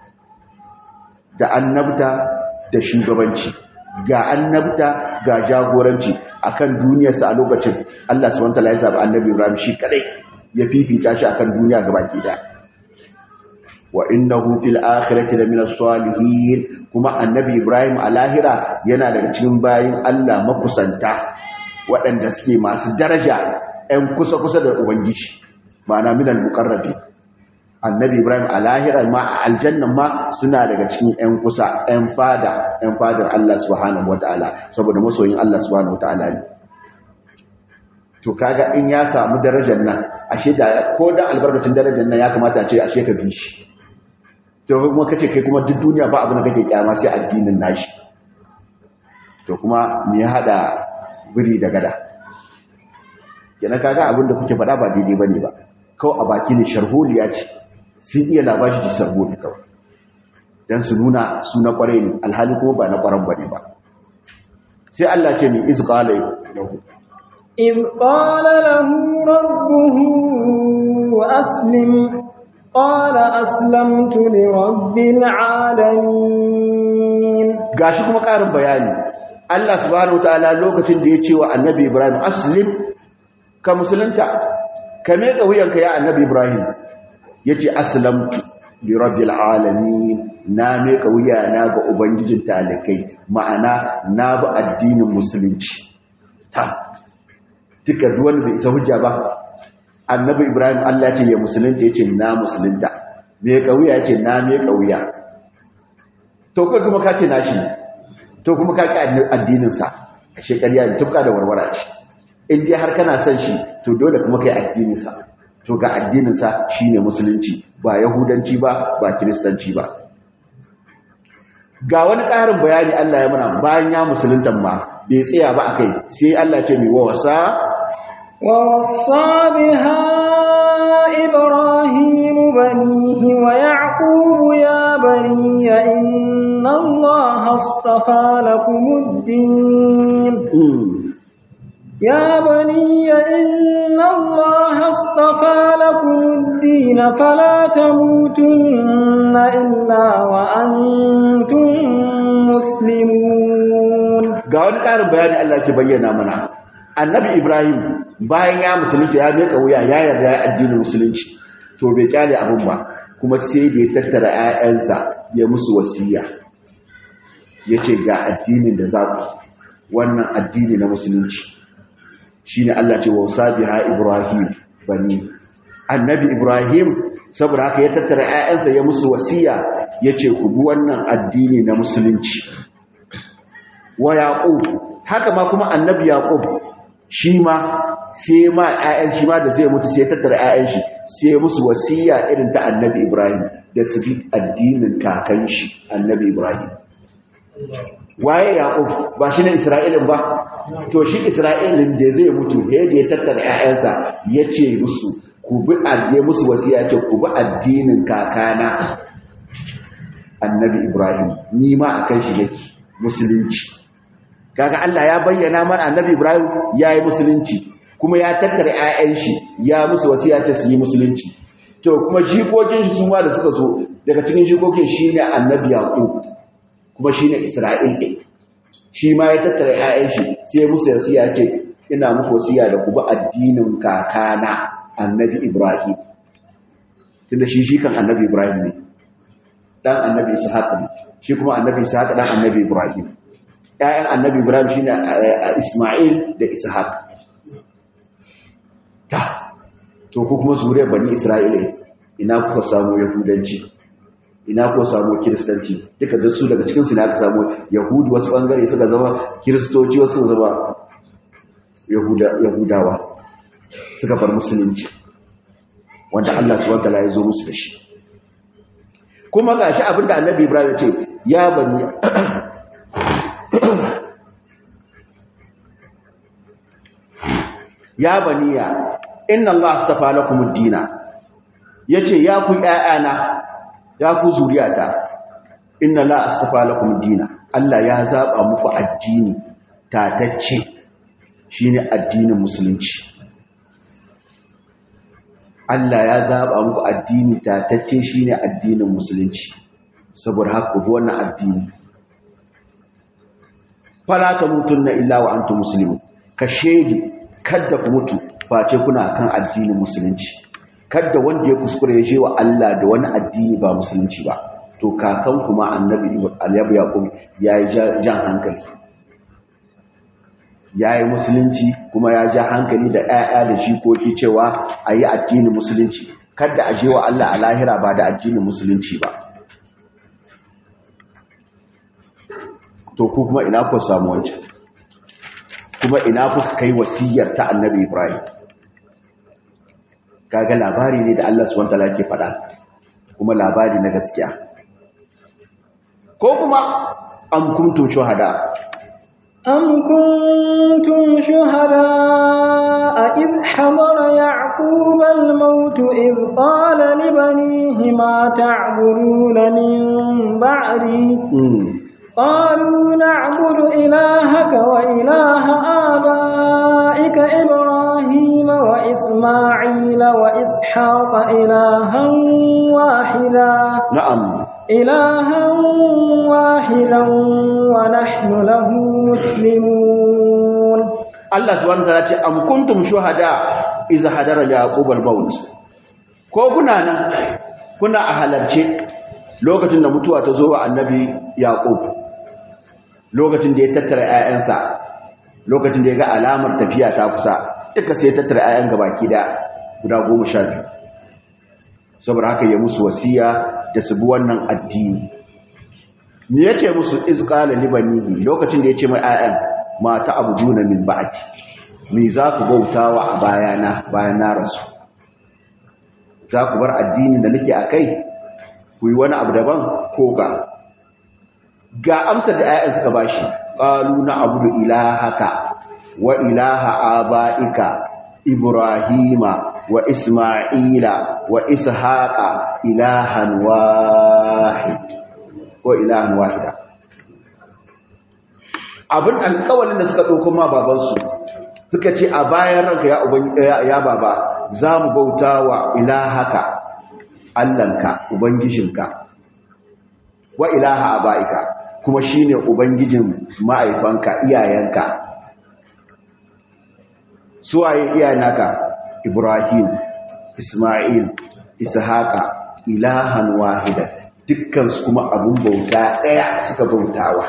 da annabta da shugabanci ga annabta ga jagoranci akan duniyarsa a lokacin Allah subhanahu wataala ya zabi annabi Ibrahim shi kadai ya fifita shi akan duniya gabaki daya wa innahu fil akhirati laminas salihin kuma annabi Ibrahim a lahira yana daga cikin bayin Allah makusanta waɗanda suke masu daraja ‘yan kusa-kusa da Ubangiji, ma'ana minal muƙarrabi. Annabi Ibrahim a lahirar ma a aljannan ma suna daga cikin ‘yan kusa, ‘yan fada, ‘yan fadar Allah subhanahu wa ta'ala, saboda masoyin Allah subhanahu wa ta'ala ne. To, kaga in ya samu darajar nan, ashe da ko da albarkacin darajar nan ya kamata ce ashe ka bi shi. To, kuma kace kai kuma duk duniya ba abin da kake kyama sai addinin nashi. To, kuma me ya haɗa biri da gada kenan kaga abin da kuke faɗa ba daidai bane ba kawai a baki ne sharholiya ce sun iya labashi da sharholi kawai dan su nuna su na kware ne alhali kuma ba na kwaran bane ba sai Allah ce ni iz qala lahu إذ قال له ربه أسلم قال أسلمت لرب العالمين gashi kuma ƙarin bayani Allah subhanahu wataala lokacin da ya ce wa annabi Ibrahim aslim ka musulunta ka meka wuyanka ya annabi ibrahim yace aslamtu li rabbil alamin na meka wuyana ga ubangijin talikai ma'ana na bi addinin musulunci ta duka duwan bai isa hujja ba annabi ibrahim Allah ce ya musulunta yace na musulunta meka wuya yace na meka wuya to kai kuma ka ce nashi to kuma ka ki addinin sa shekariya ne tufka da warwara ce in dai har kana son shi to dole kuma kai addinin sa to ga addinin sa shine musulunci ba yahudanci ba ba kiristanci ba ga wani ƙarin bayani Allah ya muna bayan ya musuluntan ma bai tsaya ba akai sai Allah ce mai wasa wa wasa biha ibrahim banihi wa yaqub ya bani inna allaha astafa lakumud-din يا بني إن الله اصطفى لكم الدين فلا تموتن إلا وأنتم مسلمون ga wani ƙarin bayani Allah ke bayyana mana annabi Ibrahim bayan ya musulunci ya miƙa wuya ya yarda ya addinin musulunci to bai kyale abin ba kuma sai da ya tattara 'ya'yansa ya musu wasiya yace ga addinin da za ku wannan addini na musulunci shine Allah ce wausa biha Ibrahim bani annabi Ibrahim saboda haka ya tattara 'ya'yansa ya musu wasiya yace ku bi wannan addini na musulunci wa yaqub haka ma kuma annabi yaqub shi ma sai ma 'ya'yan shi ma da zai mutu sai ya tattara 'ya'yan shi sai ya musu wasiya irin ta annabi Ibrahim da su bi addinin kakan shi annabi Ibrahim waye yaqub ba shi ne isra'ilin ba to shi isra'ilin da zai mutu da ya tattara 'ya'yansa ya ce musu ku bi adde musu wasiya ce ku bi addinin kakana annabi ibrahim ni ma akan shi nake musulunci kaga Allah ya bayyana mana annabi ibrahim yayi musulunci kuma ya tattara 'ya'yan shi ya musu wasiya ce su yi musulunci to kuma jikokin shi sun da suka zo daga cikin jikokin shine annabi yaqub kuma shine isra'il din shi ma ya tattara 'ya'yan shi sai musu wasiya ce ina muku wasiya da ku bi addinin kakana annabi Ibrahim tunda shi shi kan annabi Ibrahim ne dan annabi Ishaq ne shi kuma annabi Ishaq dan annabi Ibrahim ƴaƴan annabi Ibrahim shine Isma'il da Ishaq ta to ku kuma zuriyar bani Isra'ila ina kuka samu yahudanci ina ko samu kiristanci duka da su daga cikinsu ne aka samu yahudu wasu bangare suka zama kiristoci wasu zama yahudawa suka bar musulunci wanda Allah su wanda ya zo musu da shi kuma ga shi abinda annabi ibrahim ce ya bani ya baniya inna Allah astafa lakum ad-dina yace ya ku ƴaƴana ya ku zuriyata inna la astafa lakum dina Allah ya zaba muku addini tatacce shine addinin musulunci Allah ya zaba muku addini tatacce shine addinin musulunci saboda haka ku wannan addini fala tamutunna illa wa antum muslimun ka shege kada ku mutu face kuna kan addinin musulunci kada wanda ya kuskure ya je wa Allah da wani addini ba musulunci ba to kakan kuma annabi aliyabu yaqub yayi jan hankali yayi musulunci kuma ya ja hankali da 'ya'ya da jikoki cewa ayi addinin musulunci kada a je wa Allah a lahira ba da addinin musulunci ba to ku kuma ina ku samu wancan kuma ina kuka kai wasiyar ta annabi Ibrahim kaga labari ne da Allah subhanahu wataala ke faɗa kuma labari na gaskiya ko kuma am kuntum shuhada am kuntum shuhada id hadara ya'qub al-maut id qala li banihi ma ta'buduna min ba'di قالوا نعبد إلهك وإله آبائك إبراهيم وإسماعيل وإسحاق إلها واحدا نعم إلها واحدا ونحن له مسلمون Allah subhanahu wa ta'ala ce am kuntum shuhada iza hadara yaqub al-maut ko kuna nan kuna a halarce lokacin da mutuwa ta zo wa annabi yaqub lokacin da ya tattara 'ya'yansa lokacin da ya ga alamar tafiya ta kusa duka sai ya tattara 'ya'yan gabaki da guda goma sha biyu saboda haka ya musu wasiya da su bi wannan addini ni ya ce musu izqala libanihi lokacin da ya ce mai 'ya'yan mata abuduna min ba'di me za ku bautawa a bayana bayan na rasu za ku bar addinin da nake akai ku yi wani abu daban ko ga ga amsar da 'ya'yan suka bashi qalu na abudu ilahaka wa ilaha abaika ibrahima wa isma'ila wa ishaqa ilahan wahid ko ilahan wahida abin alƙawalin da suka ɗauko ma babansu suka ce a bayan ranka ya uban ya baba za mu bauta wa ilahaka allanka ubangijinka wa ilaha abaika kuma shine ubangijin ma'aifanka iyayenka suwaye iyayenaka ibrahim isma'il ishaqa ilahan wahida dukkan su kuma abun bauta daya suka bautawa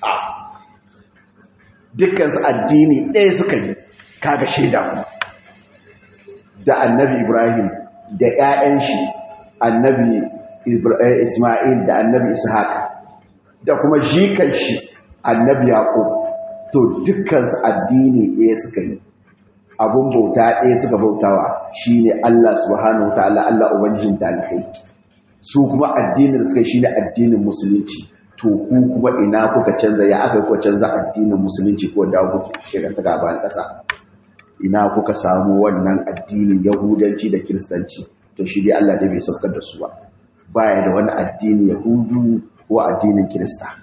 dukkan su addini daya suka yi kaga shaida ku da annabi ibrahim da ƴaƴan shi annabi isma'il da annabi ishaq da kuma jikan shi annabi yaqub to dukkan su addini daya suka yi abun bauta ɗaya suka bautawa shine Allah subhanahu wataala Allah ubangijin talikai su kuma addinin suka shine addinin musulunci to ku kuma ina kuka canza ya aka kuka canza addinin musulunci ko da kuke shiga ta gaban ƙasa ina kuka samu wannan addinin yahudanci da kiristanci to shi dai Allah dai bai saukar da su ba baya da wani addini yahudu ko addinin kirista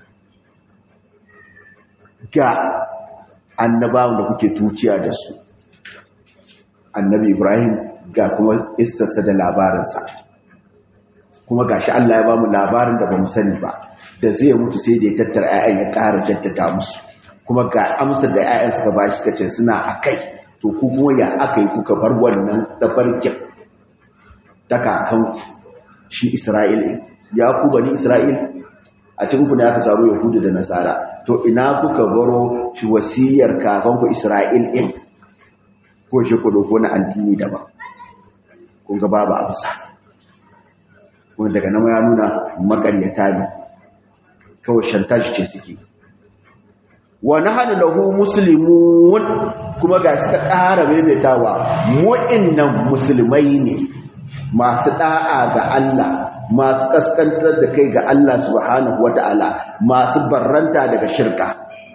ga annabawan da kuke tuciya da su annabi ibrahim ga kuma istarsa da labarinsa kuma ga shi allah ya ba mu labarin da ba mu sani ba da zai mutu sai da ya tattara 'ya'yan ya ƙara jaddada musu kuma ga amsar da 'ya'yan suka ba shi kace suna a kai to ku kuma ya aka yi kuka bar wannan tafarkin ta kakan shi isra'il ya ku bani isra'il a cikin ku ne aka samu yahudu da nasara to ina kuka baro shi wasiyar kakanku isra'il ɗin ko shi ku doko na addini daban kun ga babu amsa kuma daga nan ya nuna makaryata ne kawai shantaji ce suke wa nahnu lahu muslimun kuma ga suka ƙara maimaitawa mu'innan musulmai ne masu da'a ga Allah masu kaskantar da kai ga Allah subhanahu wata'ala masu barranta daga shirka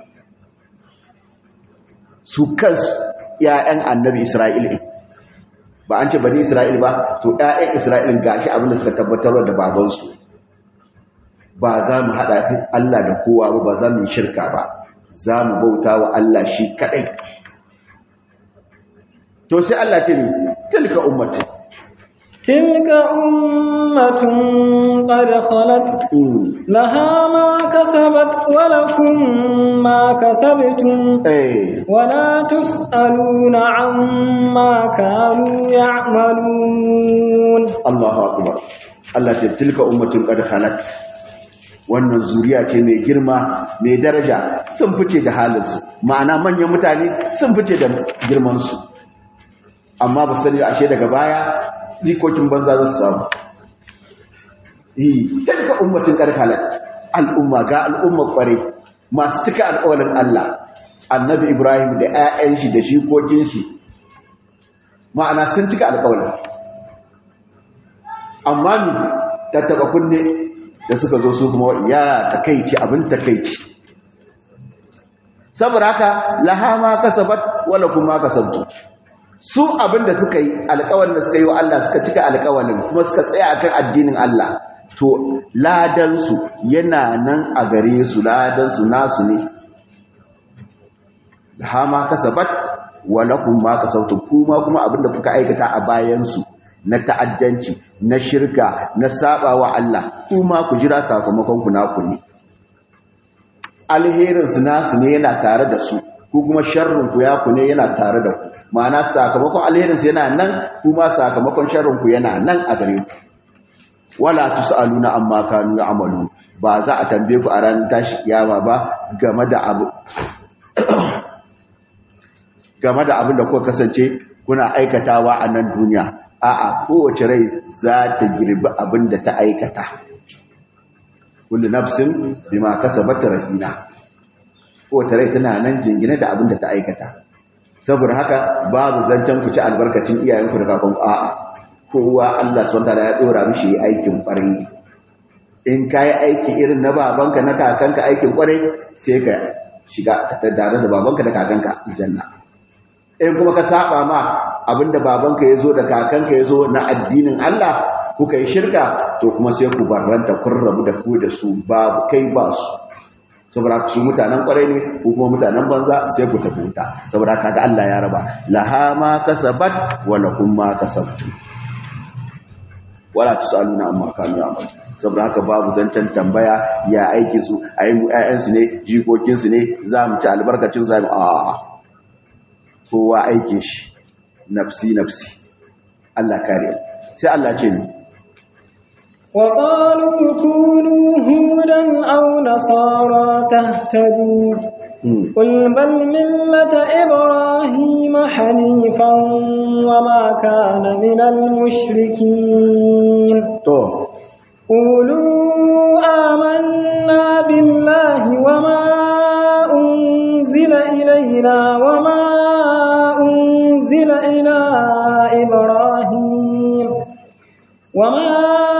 su kansu ‘ya'yan annabi Isra'il ba an ce bani Isra'il ba, to ‘ya'yan Isra'il gashi abinda suka tabbatar da babansu ba za mu haɗa Allah da kowa ba ba za mu yi shirka ba, za mu bauta wa Allah shi kaɗai. To sai Allah ce ne, tilka ummatin. تلك أمة قد خلت لها ما كسبت ولكم ما كسبتم ولا تسألون عما كانوا يعملون الله أكبر الله تلك أمة قد خلت wannan zuriya ce mai girma mai daraja sun fice da halinsu ma'ana manyan mutane sun fice da girmansu amma ba sani ashe daga baya jikokin banza za su samu yi talika ummatin ƙarƙalar al'umma ga al'umma ƙware masu cika alƙawalin Allah annabi Ibrahim da ‘ya'yan shi da jikokin shi ma'ana sun cika alƙawalin amma mi tattaba kunne da suka zo su kuma ya takaici abin takaici saboda haka lahama kasabat wala kuma kasabtu su abin da suka yi alƙawalin da suka yi wa Allah suka cika alƙawalin kuma suka tsaya akan addinin Allah to ladansu yana nan a gare su ladansu nasu ne hama kasabat wa lakum ma kasabtum kuma kuma abin da kuka aikata a bayansu na ta'addanci na shirka na sabawa Allah kuma ku jira sakamakon ku naku ne alherin su nasu ne yana tare da su ko kuma sharrin ku ya ku ne yana tare da ku ma'ana sakamakon alherin sa yana nan kuma sakamakon sharrin ku yana nan a gare ku wala tusaluna amma kanu ya'malun ba za a tambaye ku a ranar tashi kiyama ba game da abu game da abin da kuka kasance kuna aikatawa a nan duniya a'a kowace rai za ta girbi abin da ta aikata kullu nafsin bima kasabat rahina kowace rai tana nan jingine da abin da ta aikata saboda haka babu zancen ku ci albarkacin iyayenku da kakanku a'a kowa Allah subhanahu ya dora mishi aikin kwarai in kai aiki irin na babanka na kakanka aikin kwarai sai ka shiga tare da babanka da kakanka aljanna in kuma ka saba ma abinda babanka yazo da kakanka yazo na addinin Allah kuka yi shirka to kuma sai ku barranta kun rabu da ku da su babu kai ba su saboda su mutanen kwarai ne ko kuma mutanen banza sai ku tafi wuta saboda kaga Allah ya raba laha ma kasabat wa lakum ma kasabtum wala tusaluna amma kanu ya'mal saboda haka babu zancen tambaya ya aiki su ayin ƴaƴan su ne jikokin su ne za mu ci albarkacin zamu a kowa aikin shi nafsi nafsi Allah kare sai Allah ce ni وقالوا كونوا هودا أو نصارى تهتدوا قل بل ملة إبراهيم حنيفا وما كان من المشركين قولوا آمنا بالله وما أنزل إلينا وما أنزل إلى إبراهيم وما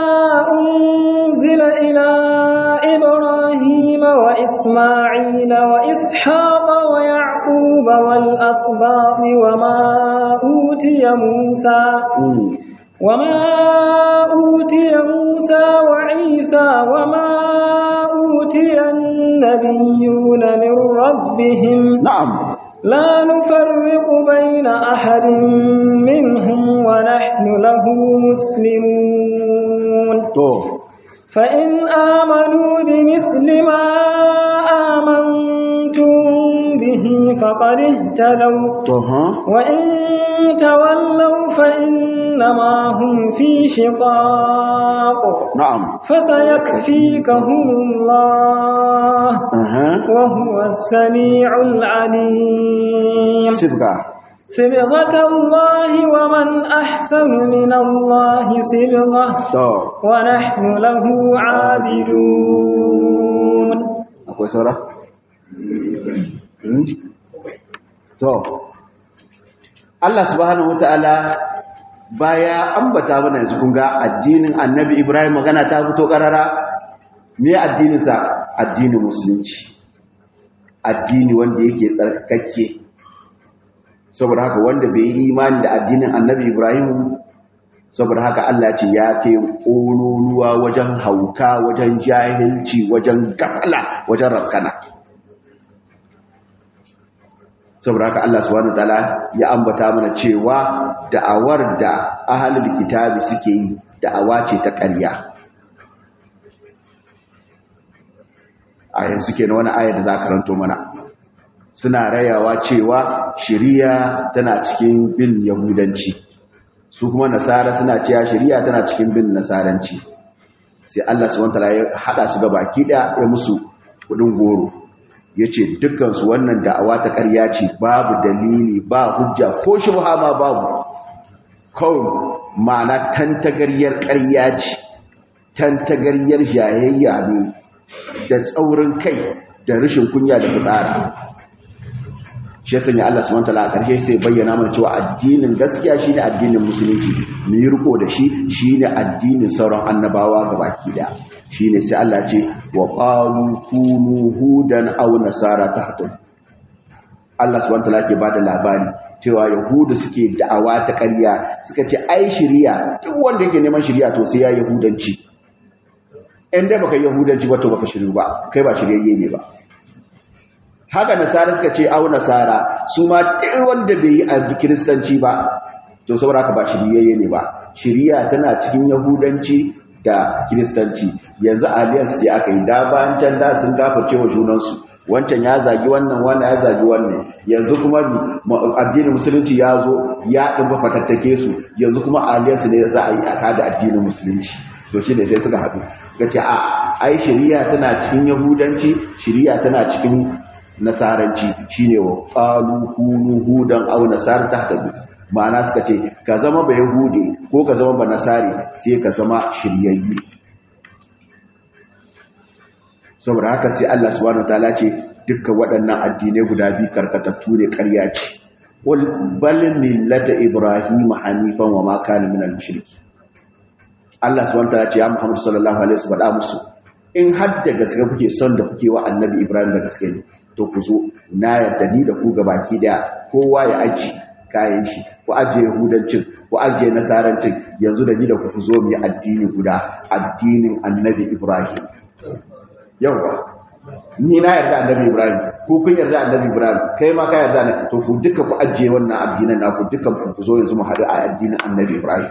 أنزل إلى إبراهيم وإسماعيل وإسحاق ويعقوب والأصباط وما أوتي موسى وما أوتي موسى وعيسى وما أوتي النبيون من ربهم نعم لا نفرق بين أحد منهم ونحن له مسلمون فإن آمنوا بمثل ما آمنتم به فقد اهتدوا وإن تولوا فإنما هم في شقاق نعم فسيكفيكهم الله وهو السميع العليم سبقا صبغة الله ومن أحسن من الله صبغة ونحن له عابدون akwai saura? to Allah subhanahu wata'ala baya ambata mana yanzu kun ga addinin annabi Ibrahim magana ta fito karara me addininsa addinin musulunci addini wanda yake tsarkake saboda haka wanda bai yi imani da addinin annabi Ibrahim saboda haka Allah ce ya kai ƙololuwa wajen hauka wajen jahilci wajen gafala wajen rakana saboda haka Allah subhanahu wataala ya ambata mana cewa da'awar da ahlul kitabi suke yi da'awa ce ta ƙarya a yanzu kenan wani ayar da za ka ranto mana suna rayawa cewa shari'a tana cikin bin yahudanci su kuma nasara suna cewa shari'a tana cikin bin nasaranci sai Allah subhanahu wataala ya hada su ga baki da ya musu kudin goro yace dukkan su wannan da'awa ta ƙarya ce babu dalili ba hujja ko shubha ma babu kawai ma'ana tantagaryar ƙarya ce tantagaryar jayayya ne da tsaurin kai da rashin kunya da fitsara shi ya sanya Allah subhanahu wataala a ƙarshe sai bayyana mana cewa addinin gaskiya shine addinin musulunci mu yi riko da shi shine addinin sauran annabawa gabaki da shine sai Allah ce wa qalu kunu hudan aw nasara tahtun Allah subhanahu wataala ke bada labari cewa yahudu suke da'awa ta ƙarya suka ce ai shari'a duk wanda yake neman shari'a to sai ya yahudanci in dai baka yahudanci ba to baka shiru ba kai ba shiryayye ne ba haka nasara suka ce au nasara su ma duk wanda bai yi a kiristanci ba to saboda haka ba shiryayye ne ba shiriya tana cikin yahudanci da kiristanci yanzu alliance ce aka yi da bayan can da sun gafarce wa junansu wancan ya zagi wannan wannan ya zagi wannan yanzu kuma addinin musulunci ya zo ya ɗin fatattake su yanzu kuma aliyarsu ne za a yi a kada addinin musulunci to shi ne sai suka haɗu suka ce a ai shari'a tana cikin yahudanci shari'a tana cikin nasaranci shine wa qalu kunu hudan aw nasara tahtadu ma'ana suka ce ka zama ba yahude ko ka zama ba nasari sai ka zama shiryayye saboda haka sai Allah subhanahu wataala ce dukkan waɗannan addinai guda biyu karkatattu ne ƙarya ce wal bal millata ibrahim hanifan wa ma kana minal mushriki Allah subhanahu wataala ce ya Muhammad sallallahu alaihi wasallam faɗa musu in har da gaske kuke son da kuke wa annabi ibrahim da gaske ne to ku zo na yarda ni da ku gabaki daya kowa ya aji kayan shi ku ajiye yahudancin ku ajiye nasarancin yanzu da ni da ku zo mu yi addini guda addinin annabi ibrahim yawa ni na yarda annabi ibrahim ko kun yarda annabi ibrahim kai ma ka yarda ne to ku duka ku ajiye wannan addinan naku dukan ku zo yanzu mu haɗu a addinin annabi ibrahim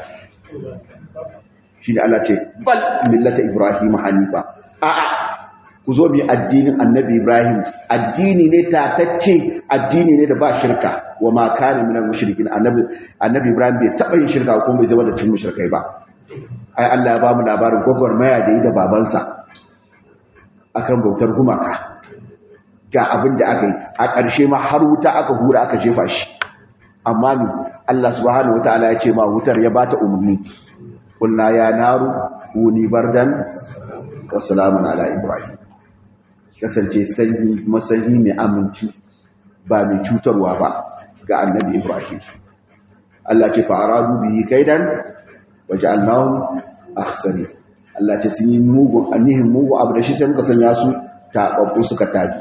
shi ne Allah ce bal millata ibrahim hanifa a'a ku zo bi addinin annabi ibrahim addini ne tatacce addini ne da ba shirka wa ma kana minal mushrikin annabi annabi ibrahim bai taba yin shirka ko bai zama da cin mushrikai ba ai Allah ya ba mu labarin gwagwarmaya da yi da babansa akan bautar gumaka ga abin da aka yi a ƙarshe ma har wuta aka hura aka jefa shi amma ni Allah subhanahu wataala ya ce ma wutar ya bata umarni kulna ya naru kuni bardan wa salamun ala ibrahim kasance sanyi masanyi mai aminci ba mai cutarwa ba ga annabi ibrahim Allah ce fa'aradu bihi kaidan waja'alnahum akhsari Allah ce sun yi mugun anihin mugun abu da shi sai muka sanya su taɓaɓɓu suka tabi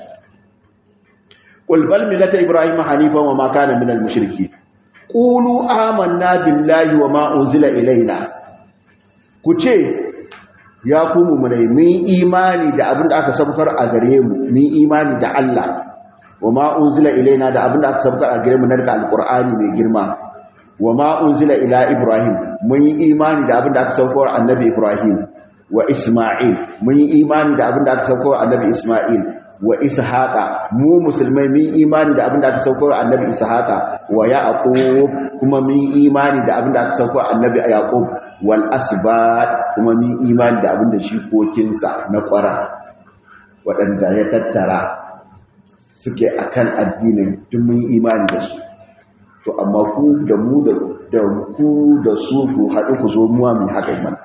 qul bal millata ibrahim hanifan wa ma kana minal mushriki qulu amanna billahi wa ma unzila ilaina ku ce ya ku mummunai mun imani da abin da aka sabkar a gare mu mun imani da Allah wa ma unzila ilaina da abin da aka sabkar a gare mu na daga alqur'ani mai girma wa ma unzila ila ibrahim mun yi imani da abin da aka sabkar annabi ibrahim wa isma'il mun yi imani da abin da aka sabkar annabi isma'il wa ishaqa mu musulmai mun yi imani da abin da aka sabkar annabi ishaqa wa yaqub kuma mun yi imani da abin da aka sabkar annabi yaqub wal asbat kuma min imani da abinda shi kokinsa na kwara waɗanda ya tattara suke akan addinin duk mun imani da su to amma ku da mu da ku da su ku haɗu ku zo muwa mai haka mana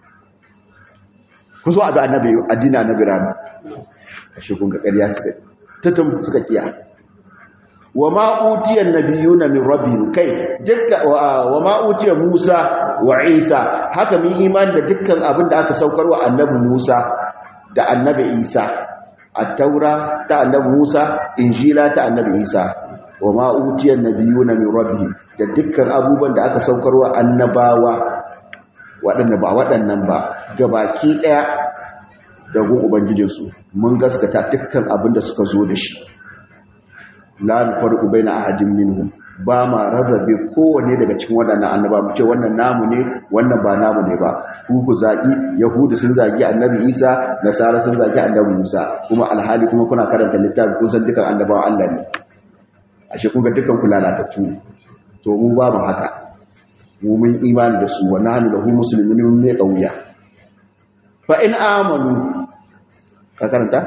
ku zo a ga annabi addina na birane a shekun ga ƙarya suka tattun suka kiya wa ma'utiyar nabiyuna min rabbihim kai dukkan wa ma'utiyar Musa wa Isa haka mun imani da dukkan abin da aka saukar wa annabi Musa da annabi Isa at-taura ta annabi Musa injila ta annabi Isa wa ma'utiyar nabiyuna min rabbihim da dukkan abubuwan da aka saukar wa annabawa waɗanda ba waɗannan ba gabaki ɗaya da gun ubangijinsu mun gaskata dukkan abin da suka zo da shi la nufarqu baina ahadin minhum ba ma rarrabe kowanne daga cikin waɗannan annaba mu ce wannan namu ne wannan ba namu ne ba ku ku zaki yahudu sun zagi annabi isa nasara sun zagi annabi musa kuma alhali kuma kuna karanta littafi kun san dukan annabawan Allah ne ashe kun ga dukan ku lalatattu to mu ba mu haka mu mun imani da su wa nahnu lahu muslimin mun ne kauya fa in amanu ka karanta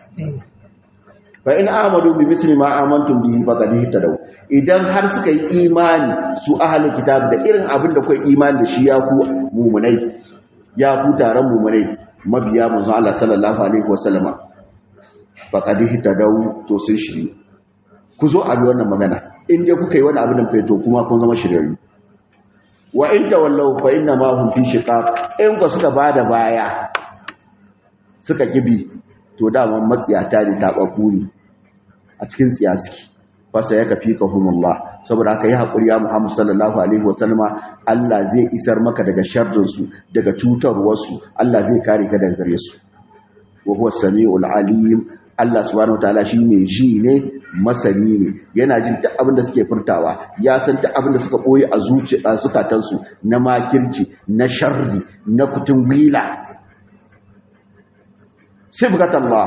fa in amadu bi misli ma amantum bihi faqad ihtadaw idan har suka yi imani su ahlul kitab da irin abin da kai imani da shi ya ku mu'minai ya ku taron mu'minai mabiya manzo Allah sallallahu alaihi wasallama faqad ihtadaw to sun shiri ku zo a bi wannan magana in dai kuka yi wani abin da kai to kuma kun zama shiryayyu wa in tawallaw fa inna ma hum fi shiqaq in ku suka bada baya suka kibi to dama matsiyata ne taɓaɓɓu ne a cikin tsiyasiki fasa ya kafi ka humullah saboda haka yi haƙuri ya muhammadu sallallahu alaihi wasallama Allah zai isar maka daga sharrinsu daga cutarwarsu Allah zai kare ka daga gare su wa huwa sami'ul alim Allah subhanahu wataala shi mai ji ne masani ne yana jin duk abin da suke furtawa ya san duk abin da suka boye a zuciya zukatansu na makirci na sharri na kutun gwila sibgat Allah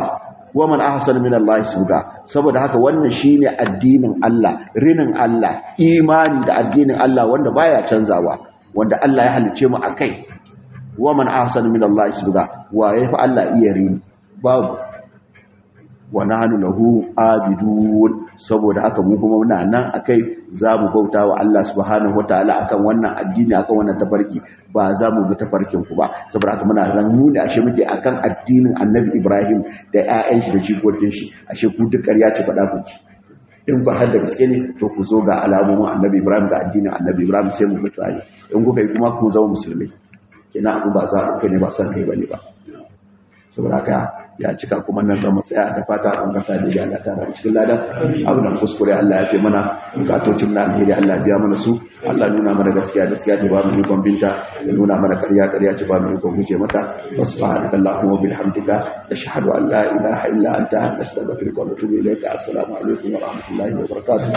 wa man ahsana min Allah subga saboda haka wannan shine addinin Allah rinin Allah imani da addinin Allah wanda baya canzawa wanda Allah ya halice mu akai wa man ahsana min Allah subga wa yafi Allah iya rini babu wa nahnu lahu abidun saboda haka mu kuma muna nan akai zamu bauta wa Allah subhanahu wataala akan wannan addini akan wannan tafarki ba za mu bi tafarkin ku ba saboda haka muna ran nuna ashe muke akan addinin Annabi Ibrahim da ƴaƴan shi da jikokin shi ashe ku duk ƙarya ce faɗa ku in ba har da gaske ne to ku zo ga alamomin Annabi Ibrahim da addinin Annabi Ibrahim sai mu bi tsari in kuka yi kuma ku zama musulmai kina abu ba za ku kai ne ba san kai bane ba saboda haka ya cika kuma nan zama tsaya da fata an gata da Allah ta ran cikin ladan abu da kuskure Allah ya fi mana bukatocin na alheri Allah biya mana su Allah nuna mana gaskiya gaskiya ta ba mu ikon binta ya nuna mana ƙarya ƙarya ta ba mu ikon guje mata subhanaka allahumma wa bihamdika ashhadu an la ilaha illa anta astaghfiruka wa atubu ilayka assalamu alaikum wa rahmatullahi wa barakatuh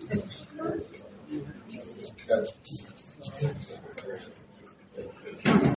Gracias.